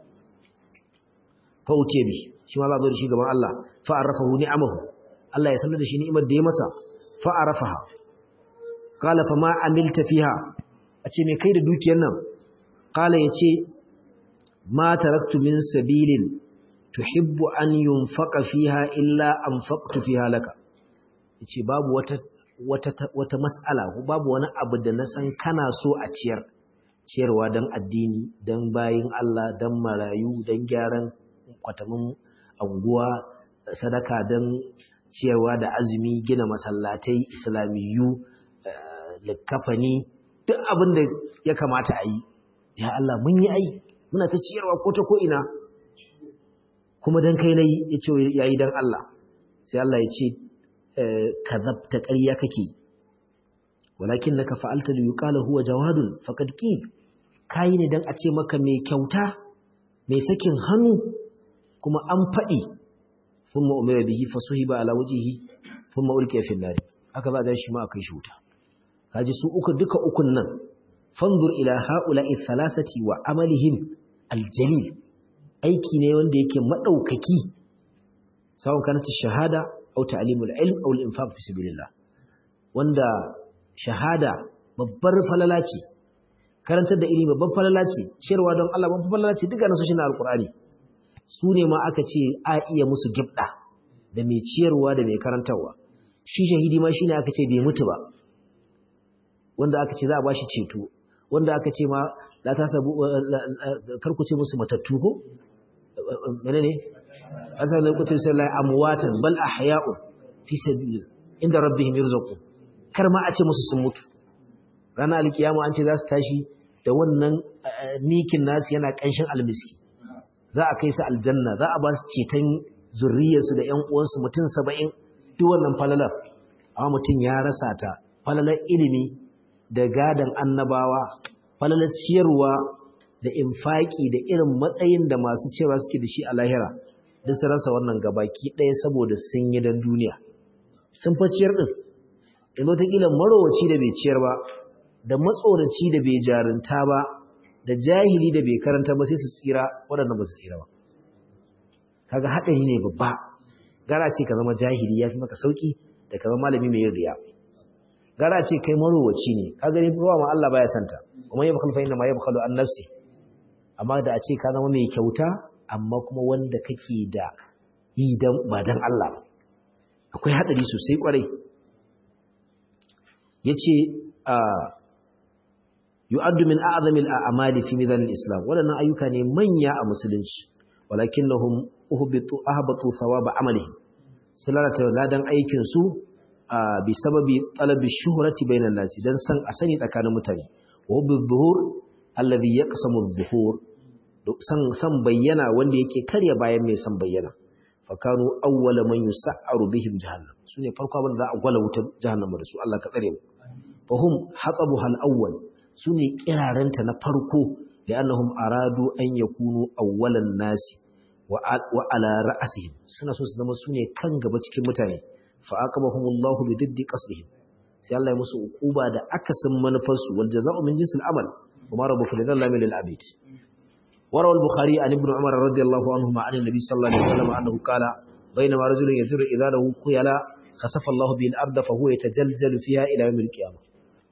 fa utiye bi shi ma za zo da shi gaban Allah fa arafahu ni'amahu Allah ya sanar da shi ni'imar da ya masa fa arafaha qala fa ma amilta fiha a ce me kai da dukiyar nan qala yace ma taraktu min sabilin tuhibbu an yunfaqa fiha illa anfaqtu fiha laka yace babu wata wata wata mas'ala ko babu wani abu da na san kana so a ciyar ciyarwa dan addini dan bayin Allah dan marayu dan gyaran kwatamin anguwa sadaka dan ciyarwa da azumi gina masallatai islamiyu likafani duk abin da ya kamata a yi ya Allah mun yi ai muna ta ciyarwa ko ta ko ina kuma dan kai nayi yace yayi dan Allah sai Allah ya ce kadhabta ƙarya kake walakinnaka fa'alta li yuqala huwa jawadun faqad qil kai ne dan a ce maka mai kyauta mai sakin hannu kuma an fadi thumma umira bihi fasuhiba ala wajhihi thumma ulqiya fi an-nar haka za a shi ma akai shuta kaji su uku duka ukun nan fanzur ila haula'i thalathati wa amalihim aljalil aiki ne wanda yake madaukaki sawon kanata shahada aw ta'limul ilm aw al-infaq fi sabilillah wanda shahada babbar falala ce karantar da ilimi babbar falala ce shirwa don Allah babbar falala ce duka nasoshin alqur'ani su ne ma aka ce a iya musu gibda da mai ciyarwa da mai karantarwa shi shahidi ma shine aka ce bai mutu ba wanda aka ce za a bashi ceto wanda aka ce ma la ta sabu karku ce musu matattu ko menene azan da kuce sai la amwatan bal ahya'u fi sabil inda rabbihim yurzaqun kar ma a ce musu sun mutu ranar alkiyama an ce za su tashi da wannan nikin nasu yana kanshin almiski za a kai su aljanna za a ba su ceton zurriyarsu da ƴan uwansu mutum saba'in duk wannan falalar amma mutum ya rasa ta falalar ilimi da gadan annabawa falalar ciyarwa da infaki da irin matsayin da masu cewa suke da shi a lahira duk su rasa wannan gabaki ɗaya saboda sun yi don duniya sun fa ciyar ɗin yanzu wataƙila marowaci da bai ciyar ba da matsoraci da bai jarinta ba da jahili da bai karanta ba sai su tsira waɗanda ba su tsira ba kaga haɗari ne babba gara ce ka zama jahili ya fi maka sauƙi da ka zama malami mai yin riya gara ce kai marowaci ne ka gani ruwa ma Allah baya santa kuma ya bakal fa inna ma ya bakalu an nafsi amma da a ce ka zama mai kyauta amma kuma wanda kake da yi dan ba dan Allah akwai hadari sosai kwarai yace a yu'addu min a'zami al-a'mali fi midan al-islam wadannan ayyuka ne manya a musulunci walakinnahum uhbitu ahbatu thawaba amalihim salata ladan aikin su bi sababi talabi shuhrati bainan nasi dan san a sani tsakanin mutane wa bi dhuhur alladhi yaqsamu adh-dhuhur san san bayyana wanda yake karya bayan mai san bayyana fakanu awwala man yus'aru bihim jahannam sune farko abin da za a gwala wutar jahannam da su Allah ka tsare mu fahum hatabuha al-awwal sune kiraranta na farko li'annahum aradu an yakunu awwalan nasi wa ala ra'sihim suna so su zama sune kan gaba cikin mutane fa aqabahumullahu bi diddi qasdihim sai Allah ya musu ukuba da akasin manufarsu wal jazaa'u min jinsil amal kuma rabbuka lidhallamin lil abid وروى البخاري عن ابن عمر رضي الله عنهما عن النبي صلى الله عليه وسلم أنه قال بينما رجل يجر إذا له خيلا خسف الله به الأرض فهو يتجلجل فيها إلى يوم القيامة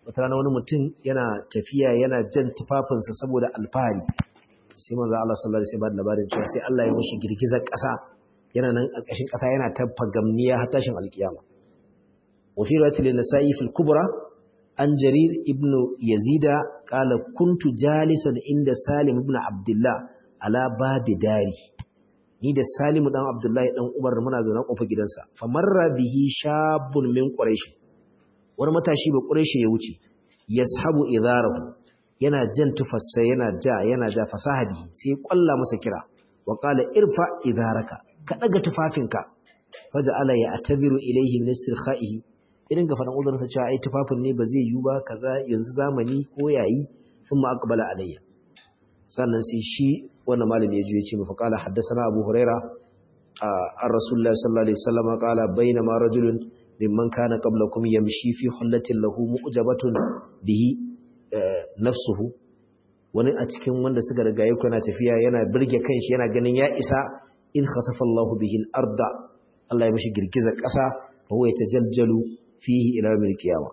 wata rana wani mutum yana tafiya yana jan tufafinsa saboda alfahari sai manzo Allah sallallahu alaihi wasallam labarin cewa sai Allah ya mishi girgizar ƙasa yana nan ƙarƙashin ƙasa yana ta fagamniya har tashin alkiyama wa fi riwayatil nasa'i fil kubra an jarir ibn yazida qala kuntu jalisan inda salim ibn abdullah ala babi dari ni da salimu dan abdullahi dan umar muna zaune kofar gidansa famarra bihi shabun min quraish wani matashi ba quraish ya wuce yashabu idarahu yana jan tufassa yana ja yana ja fasahadi sai kwalla masa kira wa qala irfa idaraka ka daga tufafinka faja'ala ya atabiru ilayhi min istirkhaihi idan ga fadan uzurinsa cewa ai tufafin ne ba zai yi ba kaza yanzu zamani ko yayi sun ma aqbala alayya sannan sai shi wannan malami ya ji ya ce mu faqala haddathana abu huraira an rasulullahi sallallahu alaihi wasallam qala bainama rajulun mimman kana qablakum yamshi fi hullatin lahu mu'jabatun bihi nafsuhu wani a cikin wanda suka riga yake yana tafiya yana birge kanshi yana ganin ya isa in khasafa Allahu bihi al-arda Allah ya mishi girgizar ƙasa fa huwa yatajaljalu fihi ila yawm al-qiyamah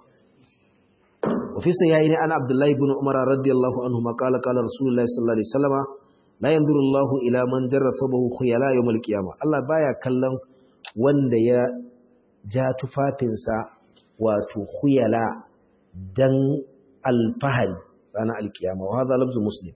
wa fi sahihaini an Abdullah ibn Umar radiyallahu anhu ma qala qala Rasulullah sallallahu alaihi wasallam la yanzuru Allahu ila man jarra sabahu khuyala yawm al-qiyamah Allah baya kallon wanda ya ja tufafinsa wato khuyala dan alfahari ranar alkiyama wa hadha lafzu muslim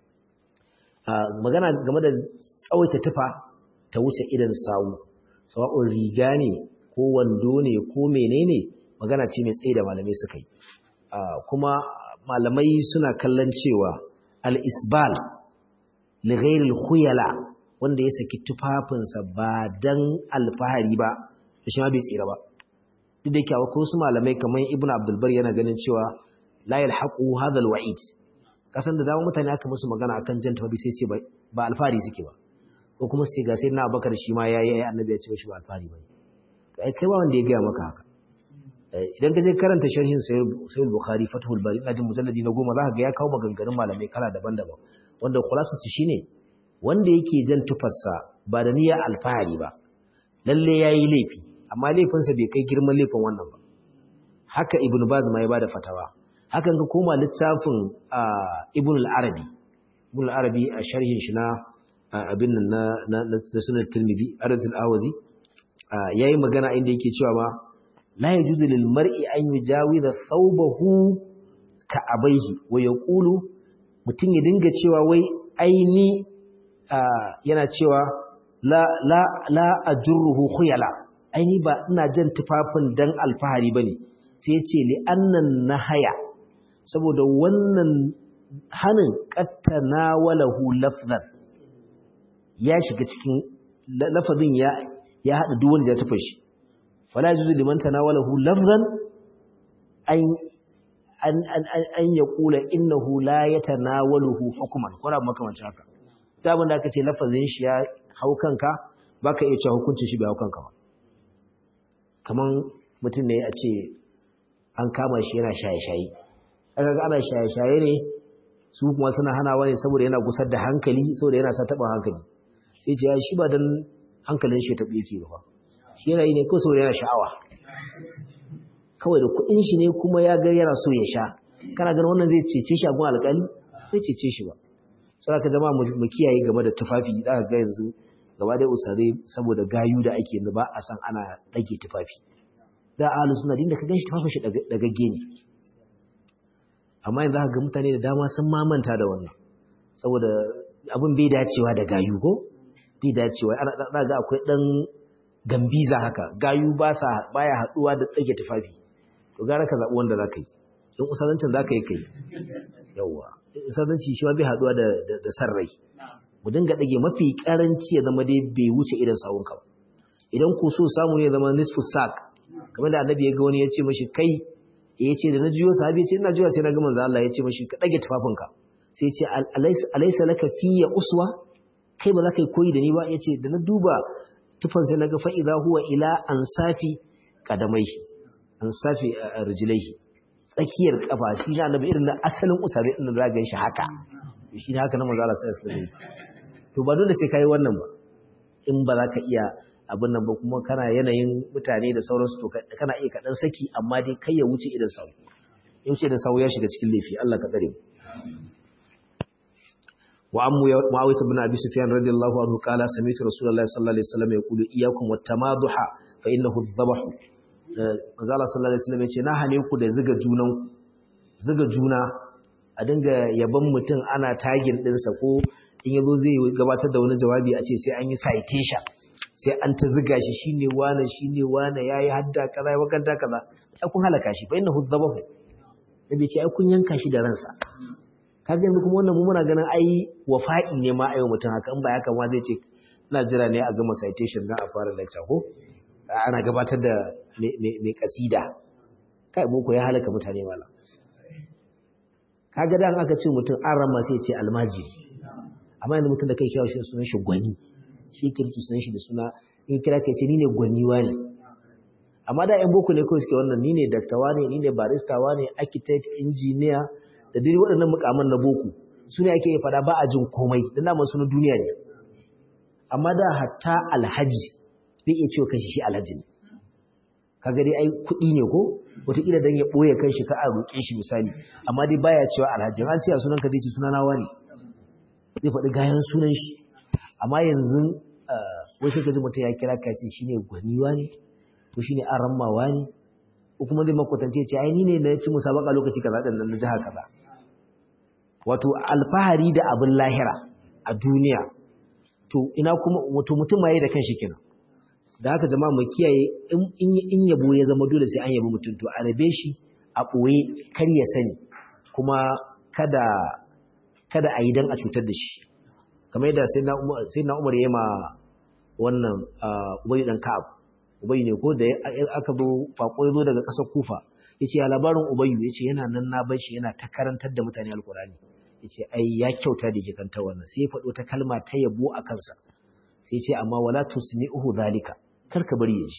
magana game da tsawaita tufa ta wuce idan sawu sawa'un riga ne ko wando ne ko menene magana ce mai tsaye da malamai suka yi kuma malamai suna kallon cewa al-isbal li ghairil khuyala wanda ya saki tufafinsa ba dan alfahari ba to shi ma bai tsira ba duk da yake akwai wasu malamai kamar ibnu abdul bar yana ganin cewa la yalhaqu hadha alwa'id kasan da dama mutane aka musu magana akan jan tabi sai ce ba alfari suke ba ko kuma sai ga sai na Abubakar shi ma yayi annabi ya ce shi ba alfari bane to ai kai ba wanda ya ga maka haka idan ka je karanta sharhin sahih bukhari fathul bari ina jin mujalladi na goma zaka ga ya kawo maganganun malamai kala daban-daban wanda khulasar su shine wanda yake jan tufarsa ba da niyyar alfahari ba lalle yayi laifi amma laifinsa bai kai girman laifin wannan ba haka ibn baz ma ya bada fatawa hakan ka koma littafin ibn al-arabi ibn al-arabi a sharhin shi na abin nan na na sunan tirmidhi aratul awazi yayi magana inda yake cewa ma la yajuzu lil mar'i an yujawiza thawbahu ka abaihi wa yaqulu mutun ya dinga cewa wai aini yana cewa la la la ajruhu khuyala aini ba ina jan tufafin dan alfahari bane sai ya ce li annan nahaya saboda wannan hanin qattana walahu lafzan ya shiga cikin lafazin ya ya hada duk wanda ya tufa shi fala juzu liman tanawalahu lafzan an an an an yaqula innahu la yatanawaluhu hukman ko da makamancin haka da abin da aka ce lafazin shi ya hau kanka baka iya cewa hukuncin shi bai hau kanka ba kaman mutum ne a ce an kama shi yana shaye-shaye aka ga ana shaye-shaye ne su kuma suna hanawa ne saboda yana gusar da hankali saboda yana sa taɓa hankali sai ce ya shi ba don hankalin shi ya taɓe yake ba shi yana yi ne kawai saboda yana sha'awa kawai da kuɗin shi ne kuma ya ga yana so ya sha kana ganin wannan zai cece shi a gun alƙali zai cece shi ba sai ka zama mu kiyaye game da tufafi za ka ga yanzu gaba da usare saboda gayu da ake ba a san ana ɗage tufafi da ahlu sunna din da ka ganshi tufafin shi dagagge ne amma yanzu ka ga mutane da dama sun mamanta da wannan saboda abin bai dacewa da gayu ko bai dacewa ana da ga akwai dan gambiza haka gayu ba sa baya haduwa da ɗage tufafi to gara ka zabi wanda zaka yi in usalancin zaka yi kai yawa usalanci shi ma bai haduwa da da sarrai mu dinga ɗage mafi karanci ya zama dai bai wuce irin sawunka ba idan ku so samu ne zama nisfu sak kamar da annabi ya ga wani ya ce mashi kai ya ce da na jiyo sahabi ya ce ina jiyo sai na ga manzo Allah ya ce mashi ka dage tufafinka sai ya ce alaysa laka fiyya uswa kai ba za ka yi koyi da ni ba ya ce da na duba tufan sai na ga fa idza huwa ila ansafi qadamaihi ansafi rijlaihi tsakiyar kafa shi ne annabi irin na asalin usare din da ga shi haka shi ne haka na manzo Allah sallallahu alaihi wasallam to ba dole sai kai wannan ba in ba za ka iya abin nan ba kuma kana yanayin mutane da sauransu to kana iya kaɗan saki amma dai kai ya wuce idan sau yace da sawu ya shiga cikin laifi Allah ka tsare mu wa ammu muawiyah ibn abi sufyan radiyallahu anhu qala sami'tu rasulullahi sallallahu alaihi wasallam yaqulu iyyakum wat-tamaduha fa innahu adh-dhabh manzo Allah sallallahu alaihi wasallam yace na hane ku da ziga junan ziga juna a dinga yaban mutum ana tagin dinsa ko in yazo zai gabatar da wani jawabi a ce sai an yi citation sai an ta ziga shi shine wane shine wane yayi hadda kaza ya wakanta kaza ai kun halaka shi fa innahu dhabahu nabi ce ai kun yanka shi da ransa kaga yanzu kuma wannan mu muna ganin ai wafa'i ne ma ayo mutum haka in ba haka ma zai ce ina jira ne a gama citation na a fara lecture ko ana gabatar da mai kasida kai boko ya halaka mutane malam kaga dan aka ce mutum an rama sai ce almajiri amma yanzu mutum da kai kyawa shi sunan shi gwani shi kirki sunan shi da suna in kira kai ce ni ne gwani ne. amma da yan boko ne kawai suke wannan ni ne daktawa ne ni ne barista ne architect engineer da dai waɗannan mukaman na boko su ne ake fada ba a jin komai dan da masu na duniya ne amma da hatta alhaji zai iya cewa kanshi shi alhaji ne kaga dai ai kuɗi ne ko wataƙila dan ya ɓoye kanshi ka a roƙe shi misali amma dai baya cewa alhaji an ce a sunan ka zai ce suna nawa ne zai faɗi gayan sunan shi amma yanzu wasu ka ji mutum ya kira ka ce shine gwaniwa ne ko shine arammawa ne ko kuma zai makwatance ce ai ni ne na ci musabaka lokaci kaza din nan na jiha kaza wato alfahari da abin lahira a duniya to ina kuma wato mutum ma yi da kanshi kenan da haka jama'a mu kiyaye in yabo ya zama dole sai an yabi mutum to a rabe shi a ɓoye kar ya sani kuma kada kada a yi dan a cutar da shi kamar yadda sai na umar ya ma wannan ubayi dan ka'ab ubayi ne ko da aka zo fako ya zo daga ƙasar kufa ya ce ya labarin ubayi ya ce yana nan na bar shi yana ta karantar da mutane alkurani ya ce ai ya kyauta da ke kanta wannan sai ya faɗo ta kalma ta yabo a kansa sai ce amma wala tusmi'uhu zalika kar ka bari ya ji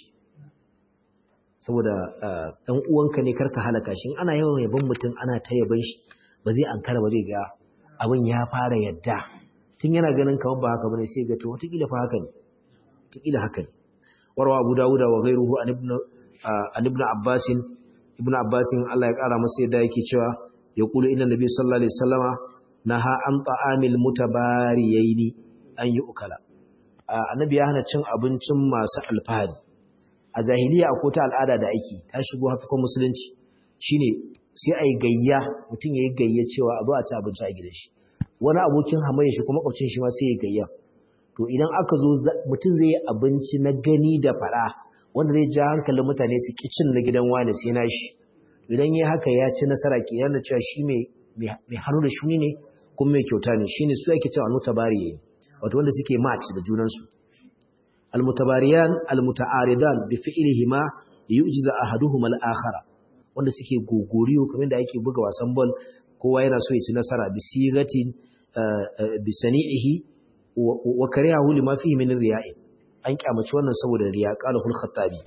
saboda ɗan uwanka ne kar ka halaka shi ana yawan yabon mutum ana ta yaban shi ba zai ankara ba zai ga abin ya fara yadda tun yana ganin kamar ba haka bane sai ga to wataƙila fa haka ne wataƙila haka ne warwa abu dawuda wa gairuhu an ibn an ibn abbas ibn abbas Allah ya ƙara masa yadda yake cewa ya kula inna nabi sallallahu alaihi wasallama naha an ta'amil mutabariyaini an yi ukala annabi ya hana cin abincin masu alfahari a jahiliya akwai ta al'ada da aiki ta shigo hafikon musulunci shine sai a yi gayya mutum ya yi gayya cewa a zo a ci abinci a gidan shi wani abokin hamayya shi kuma makwabcin shi ma sai ya gayya to idan aka zo mutum zai yi abinci na gani da fara wanda zai ja hankalin mutane su ki cin na gidan wani sai na shi idan ya haka ya ci nasara ke yana cewa shi mai hannu da shuni ne kuma mai kyauta ne shine su ake cewa almutabari wato wanda suke match da junansu almutabariyan almutaaridan bi fi'lihima yu'jiza ahaduhuma al-akhara wanda suke gogoriyo kamar da ake buga wasan ball kowa yana so ya ci nasara bi sigatin bi sani'ihi wa kariyahu lima fihi min riya'i an kyamaci wannan saboda riya qala hul khattabi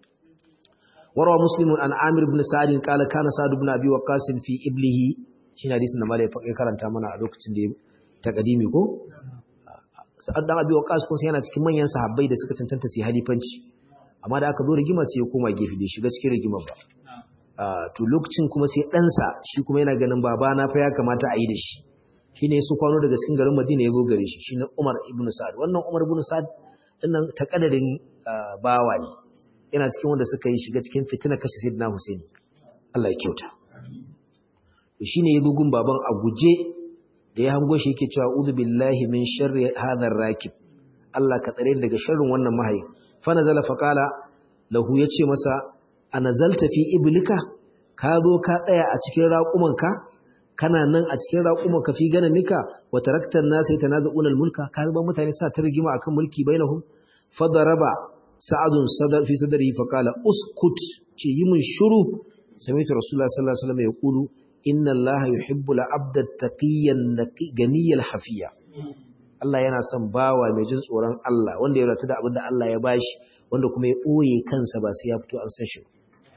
warwa muslimun an amir ibn sa'id qala kana sa'd ibn abi waqas fi iblihi shine hadisin da malai ya karanta mana a lokacin da ta kadimi ko sa'ad dan abi waqas ko sai yana cikin manyan sahabbai da suka cancanta su halifanci amma da aka zo rigima sai ya koma gefe da shiga cikin rigimar ba to lokacin kuma sai ɗansa shi kuma yana ganin babana fa ya kamata a yi da shi shi ne su kwano daga cikin garin madina ya zo gare shi shi ne umar ibn sa'ad wannan umar ibn sa'ad ɗinnan ta ƙadarin bawa ne yana cikin wanda suka yi shiga cikin fitina kashe sayyidina husaini allah ya kyauta shi ne ya gugun baban a guje da ya hango shi yake cewa uzu billahi min sharri hadhar rakib allah ka tsare daga sharrin wannan mahayin fa nazala fa qala lahu yace masa a nazalta fi iblika ka zo ka tsaya a cikin raƙumanka kana nan a cikin raƙumanka fi gana mika wa taraktan nasu yatanaza'una al-mulka ka ba mutane sa ta rigima akan mulki bainahum fadaraba sa'adun sadar fi sadri fa qala uskut ce yi mun shiru sami'tu rasulullah sallallahu alaihi wasallam yaqulu inna allaha yuhibbu al-abda taqiyyan ganiyal hafiya Allah yana son bawa mai jin tsoron Allah wanda ya rata da abin da Allah ya bashi wanda kuma ya ɓoye kansa ba sai ya fito an san shi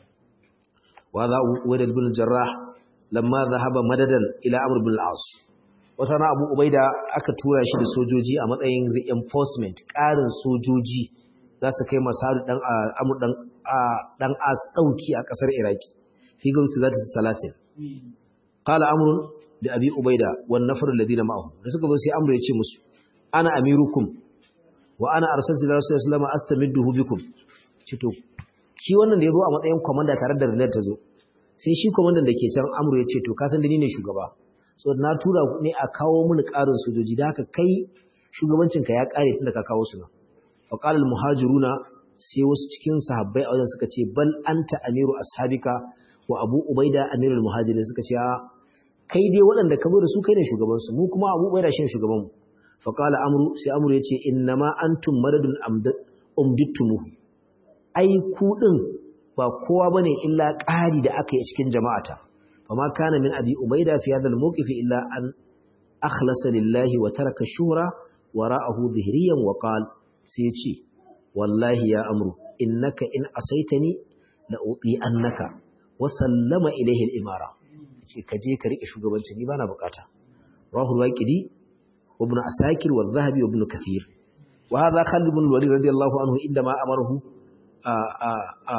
وهذا ولد بن الجراح لما ذهب مددا الى عمرو بن العاص wata na abu ubaida aka tura shi da sojoji a matsayin reinforcement ƙarin sojoji za su kai masaru dan amur dan dan as dauki a kasar iraki fi gauti zata salasil qala amrun da abi ubaida wan nafar alladhina ma'ahu da suka zo sai amru ya ce musu ana amirukum wa ana arsaltu ila rasulullahi sallallahu alaihi wasallam astamidduhu bikum cito shi wannan da yazo a matsayin komanda tare da rinar ta zo sai shi komandan da ke can amru ya ce to ka san da ni ne shugaba so na tura ne a kawo mini ƙarin sojoji da haka kai shugabancinka ya ƙare tun da ka kawo su nan fa qala al muhajiruna sai wasu cikin sahabbai a wajen suka ce bal anta amiru ashabika wa abu ubaida amirul muhajirin suka ce kai dai waɗanda ka zo da su kai ne shugaban su mu kuma abu ubaida shine shugaban mu fa qala amru sai amru yace innama antum madadun umdittumuhu ai ku din ba kowa bane illa ƙari da aka yi cikin jama'ata fama kana min abi ubaida fi hadha al-mawqif illa an akhlasa lillahi wa taraka shura wara'ahu dhihriyan wa qala sai ce wallahi ya amru innaka in asaitani la uti annaka wa sallama ilayhi al-imara ce ka je ka rike shugabanci ni bana bukata rawahu al-waqidi ibn asakir wa dhahabi ibn kathir wa hadha khalid ibn walid radiyallahu anhu indama amarahu a a a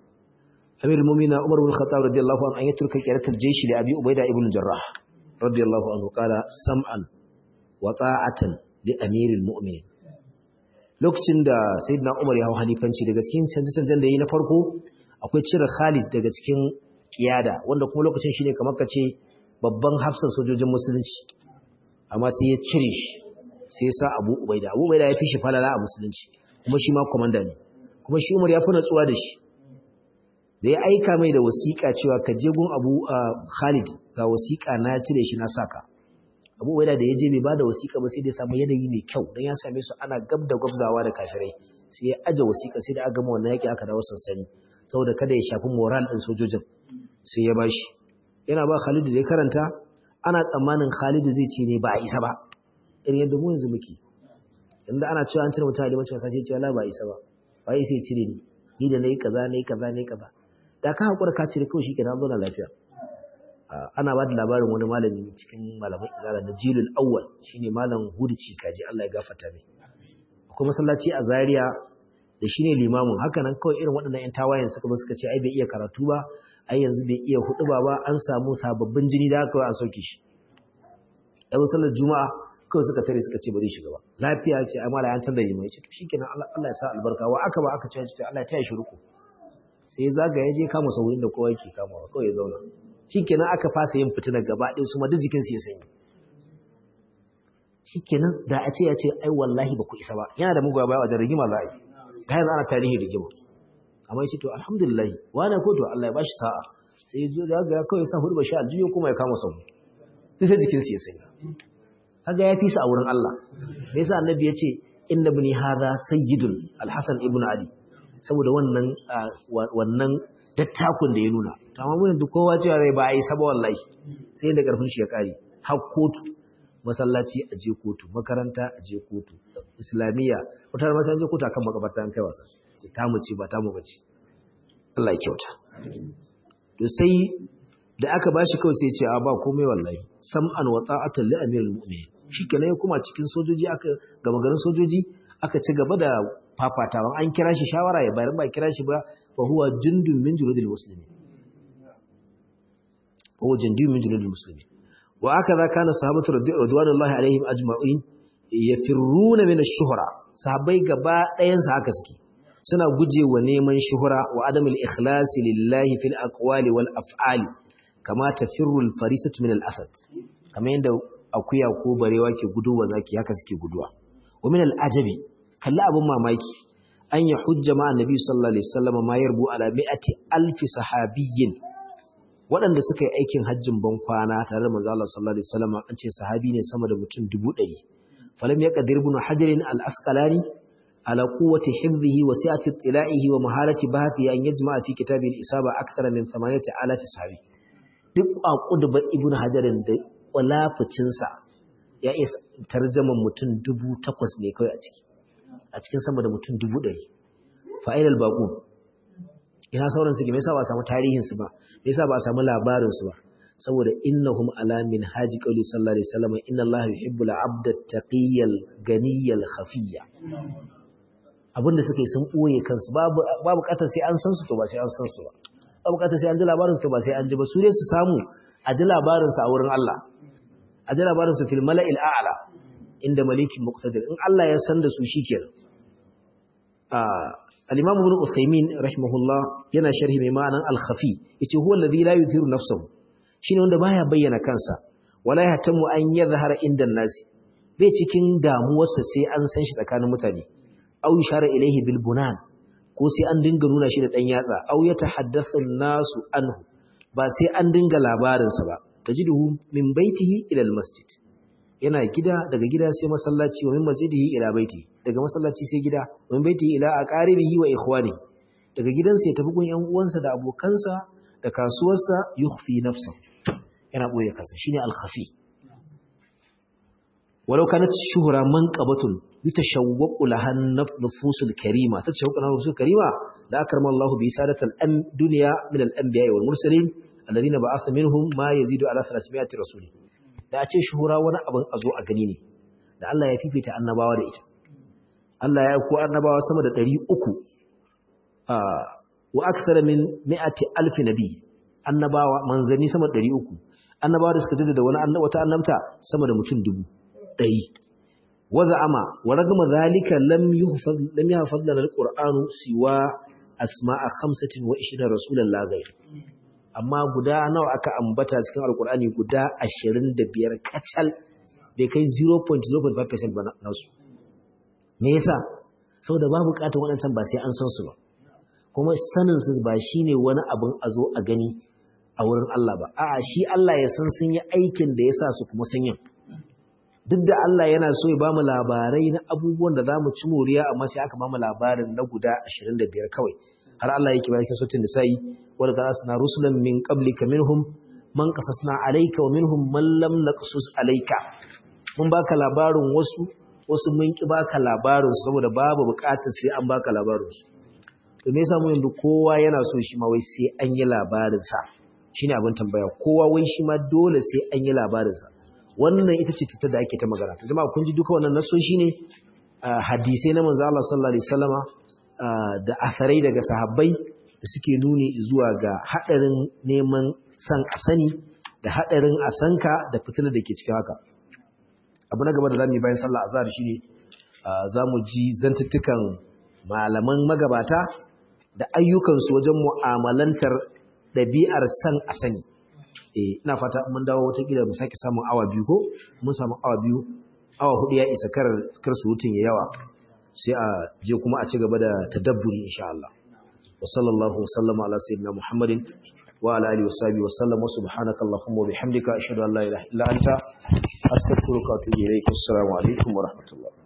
amir al-mu'minin umar ibn khattab radiyallahu anhu an yatruka qiratul jaysh li abi ubayda ibn jarrah radiyallahu anhu qala sam'an wa ta'atan li amir al-mu'minin lokacin da sayyidina umar ya hau halifanci daga cikin canje-canjen da yi na farko akwai cire khalid daga cikin kiyada wanda kuma lokacin shine kamar ka ce babban hafsan sojojin musulunci amma sai ya cire shi sai ya sa abu ubaida abu ubaida ya fi shi falala a musulunci kuma shi ma komanda ne kuma shi umar ya fi natsuwa da shi da ya aika mai da wasiƙa cewa ka je gun abu khalid ga wasiƙa na cire shi na saka abu ubaida da ya je bai ba da wasiƙa ba sai da ya samu yanayi mai kyau don ya same su ana gab da gwabzawa da kafirai sai ya aje wasiƙa sai da aka gama wannan yaƙi aka dawo sansani saboda kada ya shafi moral ɗin sojojin sai ya bashi yana ba Khalidu da ya karanta ana tsammanin Khalidu zai ce ne ba a isa ba irin yadda mu yanzu muke inda ana cewa an cire mutum a limancin wasa sai ce wala ba a isa ba ba ya sai cire ni ni da nayi kaza nayi kaza nayi kaza da ka hakura ka cire kawai shikenan zo na lafiya ana ba da labarin wani malami cikin malaman izala da jilul awwal shine malam hudici kaji Allah ya gafarta mai akwai masallaci a Zaria da shi ne limamin haka nan kawai irin waɗannan 'yan tawayen suka ba suka ce ai bai iya karatu ba ai yanzu bai iya hudu ba ba an samu sababbin jini da aka an sauke shi ɗan sallar juma'a kawai suka tare suka ce ba zai shiga ba lafiya ce ai mala yan tanda limai ce to shikenan Allah ya sa albarka wa aka ba aka ce to Allah ya taya shi ruku sai zaga ya je kama sauyin da kowa yake kamawa kawai ya zauna shikenan aka fasa yin fitina gaba ɗaya su ma duk jikin su ya sanyi shikenan da a ce ya ce ai wallahi ba ku isa ba yana da mugawa wajen rigima za a yi ga yanzu ana tarihi rigima amma yace to alhamdulillah wani ko to Allah ya bashi sa'a sai zo da ga kawai sa hudu bashi aljiyo kuma ya kama sau sai jikin sa ya sai kaga ya fi sa a wurin Allah me yasa annabi yace inna ibni hadha sayyidun alhasan ibn ali saboda wannan wannan dattakun da ya nuna to amma mun kowa cewa rai ba ai saba wallahi sai da karfin shi ya kare har kotu masallaci a je kotu makaranta a je kotu islamiyya wata da masallaci kotu akan makabarta an kai wasa ta mu ce ba ta mu bace Allah ya kyauta to sai da aka bashi kawai sai ya ce a ba komai wallahi sam'an wa ta'atan li amirul mu'minin shikenan ya kuma cikin sojoji aka gama garin sojoji aka ci gaba da fafatawa an kira shi shawara ya bayar ba kira shi ba fa huwa jundun min juludil muslimin huwa jundun min juludil muslimin وهكذا كان الصحابة رضوان الله عليهم أجمعين يفرون من الشهرة صحابي غبا ɗayan sa haka suke suna gujewa neman shuhura wa adamul ikhlas lillahi fil aqwali wal af'ali kama tafirru al farisatu min al asad kama yanda akuya ko barewa ke guduwa zaki haka suke guduwa wa min al ajabi kalli abun mamaki an ya hujja ma annabi sallallahu alaihi wasallam ma yarbu ala mi'ati alfi sahabiyyin waɗanda suka yi aikin hajjin ban kwana tare da manzo Allah sallallahu alaihi wasallam an ce sahabi ne sama da mutum 100 falam yaqdir ibn hajar al-asqalani ala quwwati hifdhihi wa si'ati ittila'ihi wa maharati bahthi an yajma'a fi kitab al-isaba akthara min 8000 sahabi duk aqud ba ibn hajar da walafucin sa ya isa tarjaman mutum 8000 ne kai a ciki a cikin sama da mutum 100 fa'ilal baqu ina sauran su ke me yasa ba samu tarihin su ba me yasa ba samu labarin su ba saboda innahum ala min haji qawli sallallahu alaihi wasallam inna allaha yuhibbul abda taqiyal ganiyal khafiyya abinda suka yi sun boye kansu babu babu katar sai an san su to ba sai an san su ba ba bukatar sai an ji labarin su ba sai an ji ba su ne su samu a ji labarin su a wurin Allah a ji labarin su fil mala'il a'la inda malikin muqtadir in Allah ya san da su shikenan al-imam ibn usaymin rahimahullah yana sharhi mai ma'anan al-khafi yace huwa alladhi la yuthiru nafsahu shine wanda baya bayyana kansa wala yahtamu an yadhhara inda an-nasi bai cikin damuwarsa sai an san shi tsakanin mutane aw yushara ilayhi bil bunan ko sai an dinga nuna shi da dan yatsa aw yatahaddathu an-nasu anhu ba sai an dinga labarinsa ba tajiduhu min baitihi ila al-masjid yana gida daga gida sai masallaci wa min masjidihi ila baiti daga masallaci sai gida wa min baitihi ila aqaribihi wa ikhwani daga gidansa ya tafi gun yan uwansa da abokansa da kasuwarsa yukhfi nafsa yana boye kansa shine al-khafi walau kanat shuhra manqabatun yutashawwaqu laha nufusul karima tatashawwaqu laha nufusul karima la akrama Allahu bi sadatil dunya min al-anbiya wal mursalin alladhina ba'atha minhum ma yazidu ala 300 rasuli da a ce shuhura wani abin a zo a gani ne da Allah ya fifita annabawa da ita Allah ya ko annabawa sama da 300 wa akthar min 100 alf nabi annabawa manzani sama da 300 annabawa da suka jaddada wani wata annabta sama da mutum dubu 100 waza'ama wa ragama zalika lam yuhfaz lam yahfaz lana alqur'anu siwa asma'a 25 rasulullahi ghayr amma guda nawa aka ambata cikin alkur'ani guda 25 kacal bai kai 0.05% ba nasu me yasa saboda ba bukatar waɗancan ba sai an san su ba kuma sanin su ba shine wani abin a zo a gani a wurin Allah ba a'a shi Allah ya san sun yi aikin da ya sa su kuma sun yi duk da Allah yana so ya bamu labarai na abubuwan da zamu ci moriya amma sai aka bamu labarin na guda 25 kawai har Allah yake bayan sautin nisa'i wala ta asna rusulan min qablika minhum man qasasna alayka wa minhum man lam naqsus alayka mun baka labarin wasu wasu mun ki baka labarin saboda babu bukatar sai an baka labarin su to me yasa mu yanzu kowa yana so shi ma wai sai an yi labarin sa shine abin tambaya kowa wai shi ma dole sai an yi labarin sa wannan ita ce ta da ake ta magana ta jama'a kun ji duka wannan nasoshi ne hadisai na manzo Allah sallallahu alaihi wasallama da asarai daga sahabbai da suke nuni zuwa ga haɗarin neman san a sani da haɗarin a sanka da fitilar da ke cikin haka abu na gaba da zamu yi bayan sallah azhar shine zamu ji zantuttukan malaman magabata da ayyukansu wajen mu'amalantar ɗabi'ar san a sani eh ina fata mun dawo wata kila mu sake samun awa biyu ko mun samu awa biyu awa hudu ya isa kar kar surutun ya yawa sai a je kuma a ci gaba da tadabburi insha Allah wa sallallahu sallama ala sayyidina Muhammadin wa ala alihi washabihi wa sallam subhanaka allahumma wa bihamdika ashhadu an la ilaha illa anta astaghfiruka wa atubu ilayk assalamu alaikum wa rahmatullah